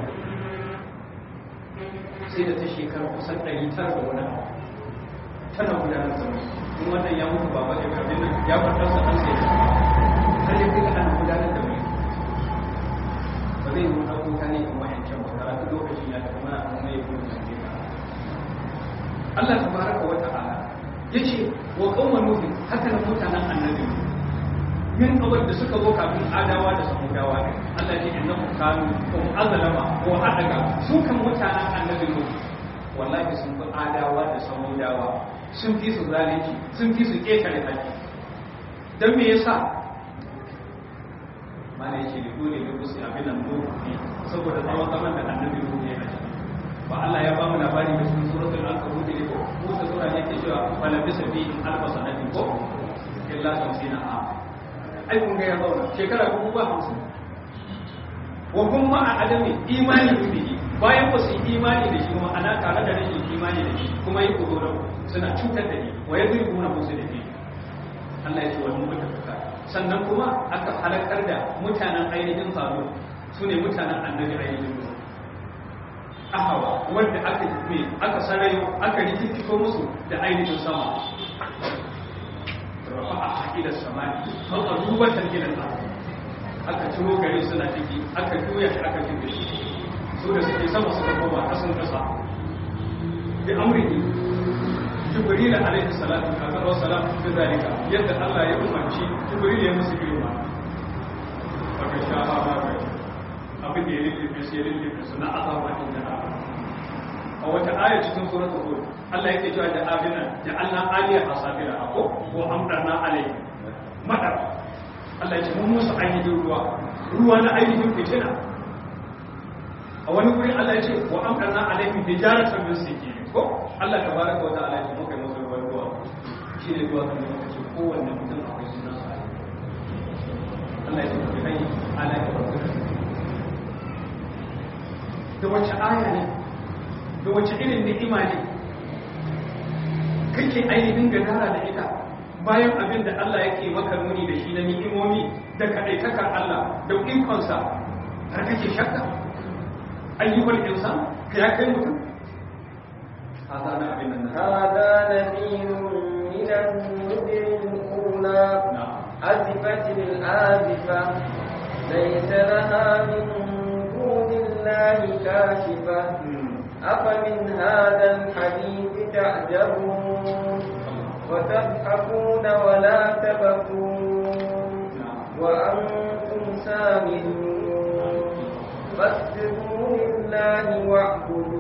Speaker 1: sai da ta shekara kusan ɗari tara da wani abu tana gudanar da mu in wannan ya mutu baba da abin nan ya kwatar sa an sai har ya kai ana gudanar da mu ba zai yi wani kuka ne kuma yankin ba karatu lokacin ya tafi mana kuma ya kuma sanke ka Allah tabaraka wa ta'ala yace wa qauma nuhin haka nan mutanen annabi min kawai da suka zo kafin adawa da samudawa ne Allah ya inna kanu kum azlama wa adaga su kan mutanen annabi nuh wallahi sun fi adawa da samudawa sun fi su zalunci sun fi su ketare haƙi dan me yasa mana yake da dole ne ku su abin nan nuh saboda tsawon zaman da annabi nuh ya yi ba Allah ya ba mu labari da cikin suratul ankabut ne ko Musa sura ne ke cewa wala bisa fi alfa sanatin ko illa tamsina a ai kun ga ya zauna shekara dubu ba hamsin wa kun ma a adami imani bihi bayan ba su yi imani da shi kuma ana tare da rashin imani da shi kuma yi kudura suna cutar da ni wa ya zirgu na musu da ni Allah ya ce wani mutafaka sannan kuma aka halakar da mutanen ainihin salo su ne mutanen annabi ainihin musu ahawa wanda aka me aka sarayo aka rikikito musu da ainihin sama rafa a haƙilar samani har a duba tangilar ƙasa aka ciro gari suna ciki aka juya shi aka cike shi su da suke sama suka koma kasan ƙasa bi amrihi jibril alaihi salatu wa salam da zalika yadda Allah ya umarci jibril ya musu girma baka sha ba ba abin da ya lullufe sai ya lullufe su na azaba din da a wata aya cikin suratul hud Allah yake cewa da abina da Allah aliya asafira ako ko amdarna alai madar Allah yake mun musu ainihin ruwa ruwa na ainihin fitina a wani guri Allah yake wa amdarna alaihim bijaratan min sijil ko Allah tabaraka wa ta'ala yake muka yi musu ruwan ruwa shi ne ruwa kan muka ce kowanne mutum akwai sunan sa Allah yake bi ai ala ya rabbika da wace aya ne da wace irin ni'ima ne kake ainihin gadara da ita bayan abin da Allah yake maka nuni da shi na ni'imomi da kaɗaitakar Allah da ikonsa har kake shakka ayyukan insan ka ya kai mutum hada na abin nan
Speaker 2: هذا نذير من النذر الأولى أزفت الآزفة ليس لها من دون الله كاشفة أفمن هذا الحديث تعجبون وتضحكون ولا تبكون وأنتم سامدون فاسجدوا لله واعبدوا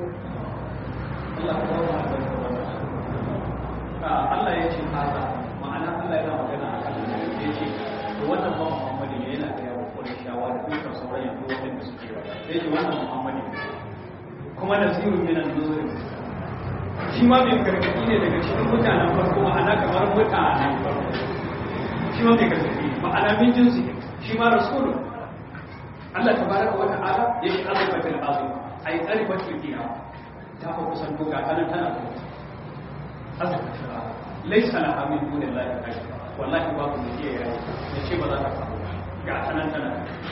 Speaker 1: Allah ya ce haka ma'ana Allah yana magana a kan da ya ce to wannan ba Muhammadu ne yana ga yawo ko shawa da dukkan sauran yanzu wanda suke ba sai ce wannan Muhammadu kuma nasirun minan nuzuri shi ma mai gargaɗi ne daga cikin mutanen farko ma'ana kamar mutanen farko shi ma mai gargaɗi ma'ana min jinsi shi ma rasulun Allah ta baraka wa ta'ala ya shi azubatul azim ai arifatul qiyam ta fa kusan to ga kanan tana to azubatul azim laysa laha min dunillahi kashf wallahi babu ne ke yayi ne ce ba za ta faru ga kanan tana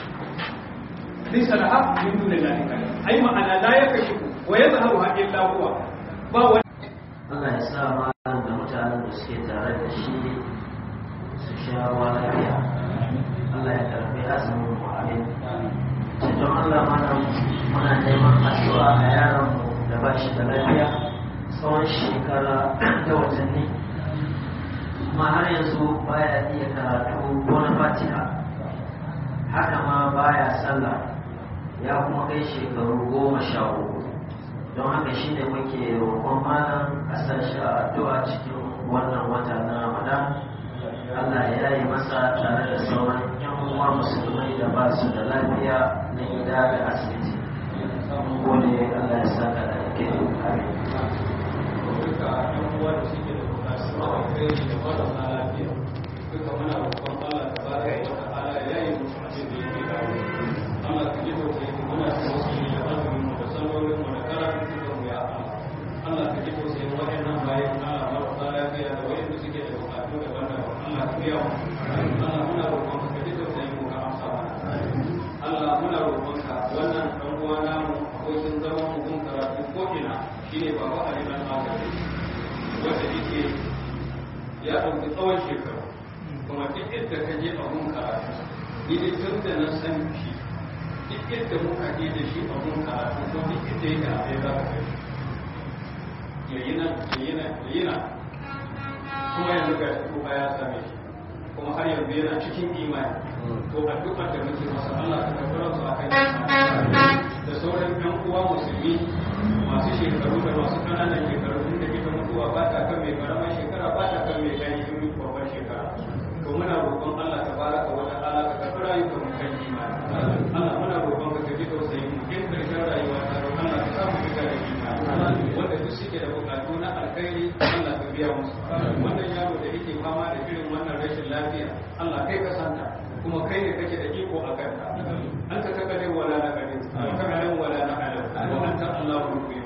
Speaker 1: laysa laha min dunillahi kashf ai ma'ana la yakashifu wa yadhharu illa huwa ba wani
Speaker 3: Allah ya sa malam da mutanen da suke tare da shi su sha ruwa lafiya Allah ya karbi azumin mu amin sai don Allah mana muna neman addu'a a yaron mu da ba shi da lafiya tsawon shekara da watanni kuma har yanzu baya iya karatu ko na fatiha haka ma baya sallah ya kuma kai shekaru goma sha uku don haka shi ne muke roƙon malam a sashi a addu'a cikin wannan wata na ramadan Allah ya yi masa tare da sauran yan uwa musulmai da ba su da lafiya na gida da asibiti mun gode Allah ya saka da ke amin
Speaker 1: duka yan uwa da suke da bukatu a kai da marasa lafiya duka muna roƙon Allah ta baraka wa ta'ala ya yi musu abin da yake dawo Allah ka ji tausayi mu muna tausayi da azumin mu da sallolin mu da karatun cikin mu ya Allah Allah ka ji tausayi waɗannan bayan Allah marasa lafiya da waɗanda suke da bukatu daban-daban Allah ka biya mu Allah muna roƙon ka ji tausayi mu ka amsa mana Allah muna roƙon ka wannan ɗan uwa namu abokin zaman mu kun karatu ko ina shine baba Ali dan Magani wanda yake ya ɗauki tsawon shekaru kuma duk yadda ka je a mun karatu ni dai tun da na san shi duk yadda muka je da shi a mun karatu ko duk yadda yake a sai za ka kai yayi nan yayi nan yayi nan kuma yanzu ga shi tuba ya same shi kuma har yanzu yana cikin imani to addu'ar da muke masa Allah ka karɓi su akan da sauran ɗan uwa musulmi masu shekaru da masu ƙananan shekaru inda ita mutuwa ba ta kan mai karamar shekara ba ta kan mai gani in babbar shekara to muna roƙon Allah ta baraka wa ta'ala ka karɓi rayuwar mu kan imani Allah muna roƙon ka ka ji tausayin mu in karshen rayuwa ta roƙon Allah ka samu fita da imani wanda duk suke da buƙatu na alkhairi Allah ka biya musu wannan yaro da yake fama da irin wannan rashin lafiya Allah kai ka santa kuma kai ne kake da iko a kanta an ka kakare wala na kare ka alam wala na alam wa anta Allahul ghuyub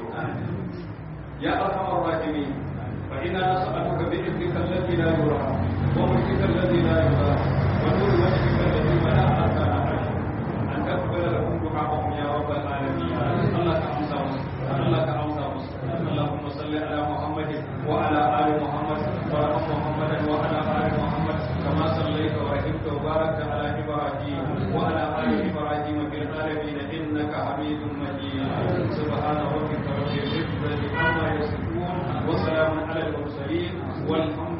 Speaker 1: ya arhamar rahimin fa inna nas'aluka bi idnika alladhi la yura wa mulkika alladhi la yura wa nur wajhika alladhi la arkana arsh an taqbala lahum du'a'ahum ya rabbal alamin Allah ka amsa musu Allah ka amsa musu Allahumma salli ala Muhammadin wa ala ali Muhammad wa rahmu Muhammadan wa ala ali Muhammad kama sallaita wa rahimta wa barakta ala Ibrahim wa ala ali Ibrahim fil alamin innaka Hamidum Majid subhana rabbika rabbil izzati amma yasifun wa salamun ala al mursalin والحمد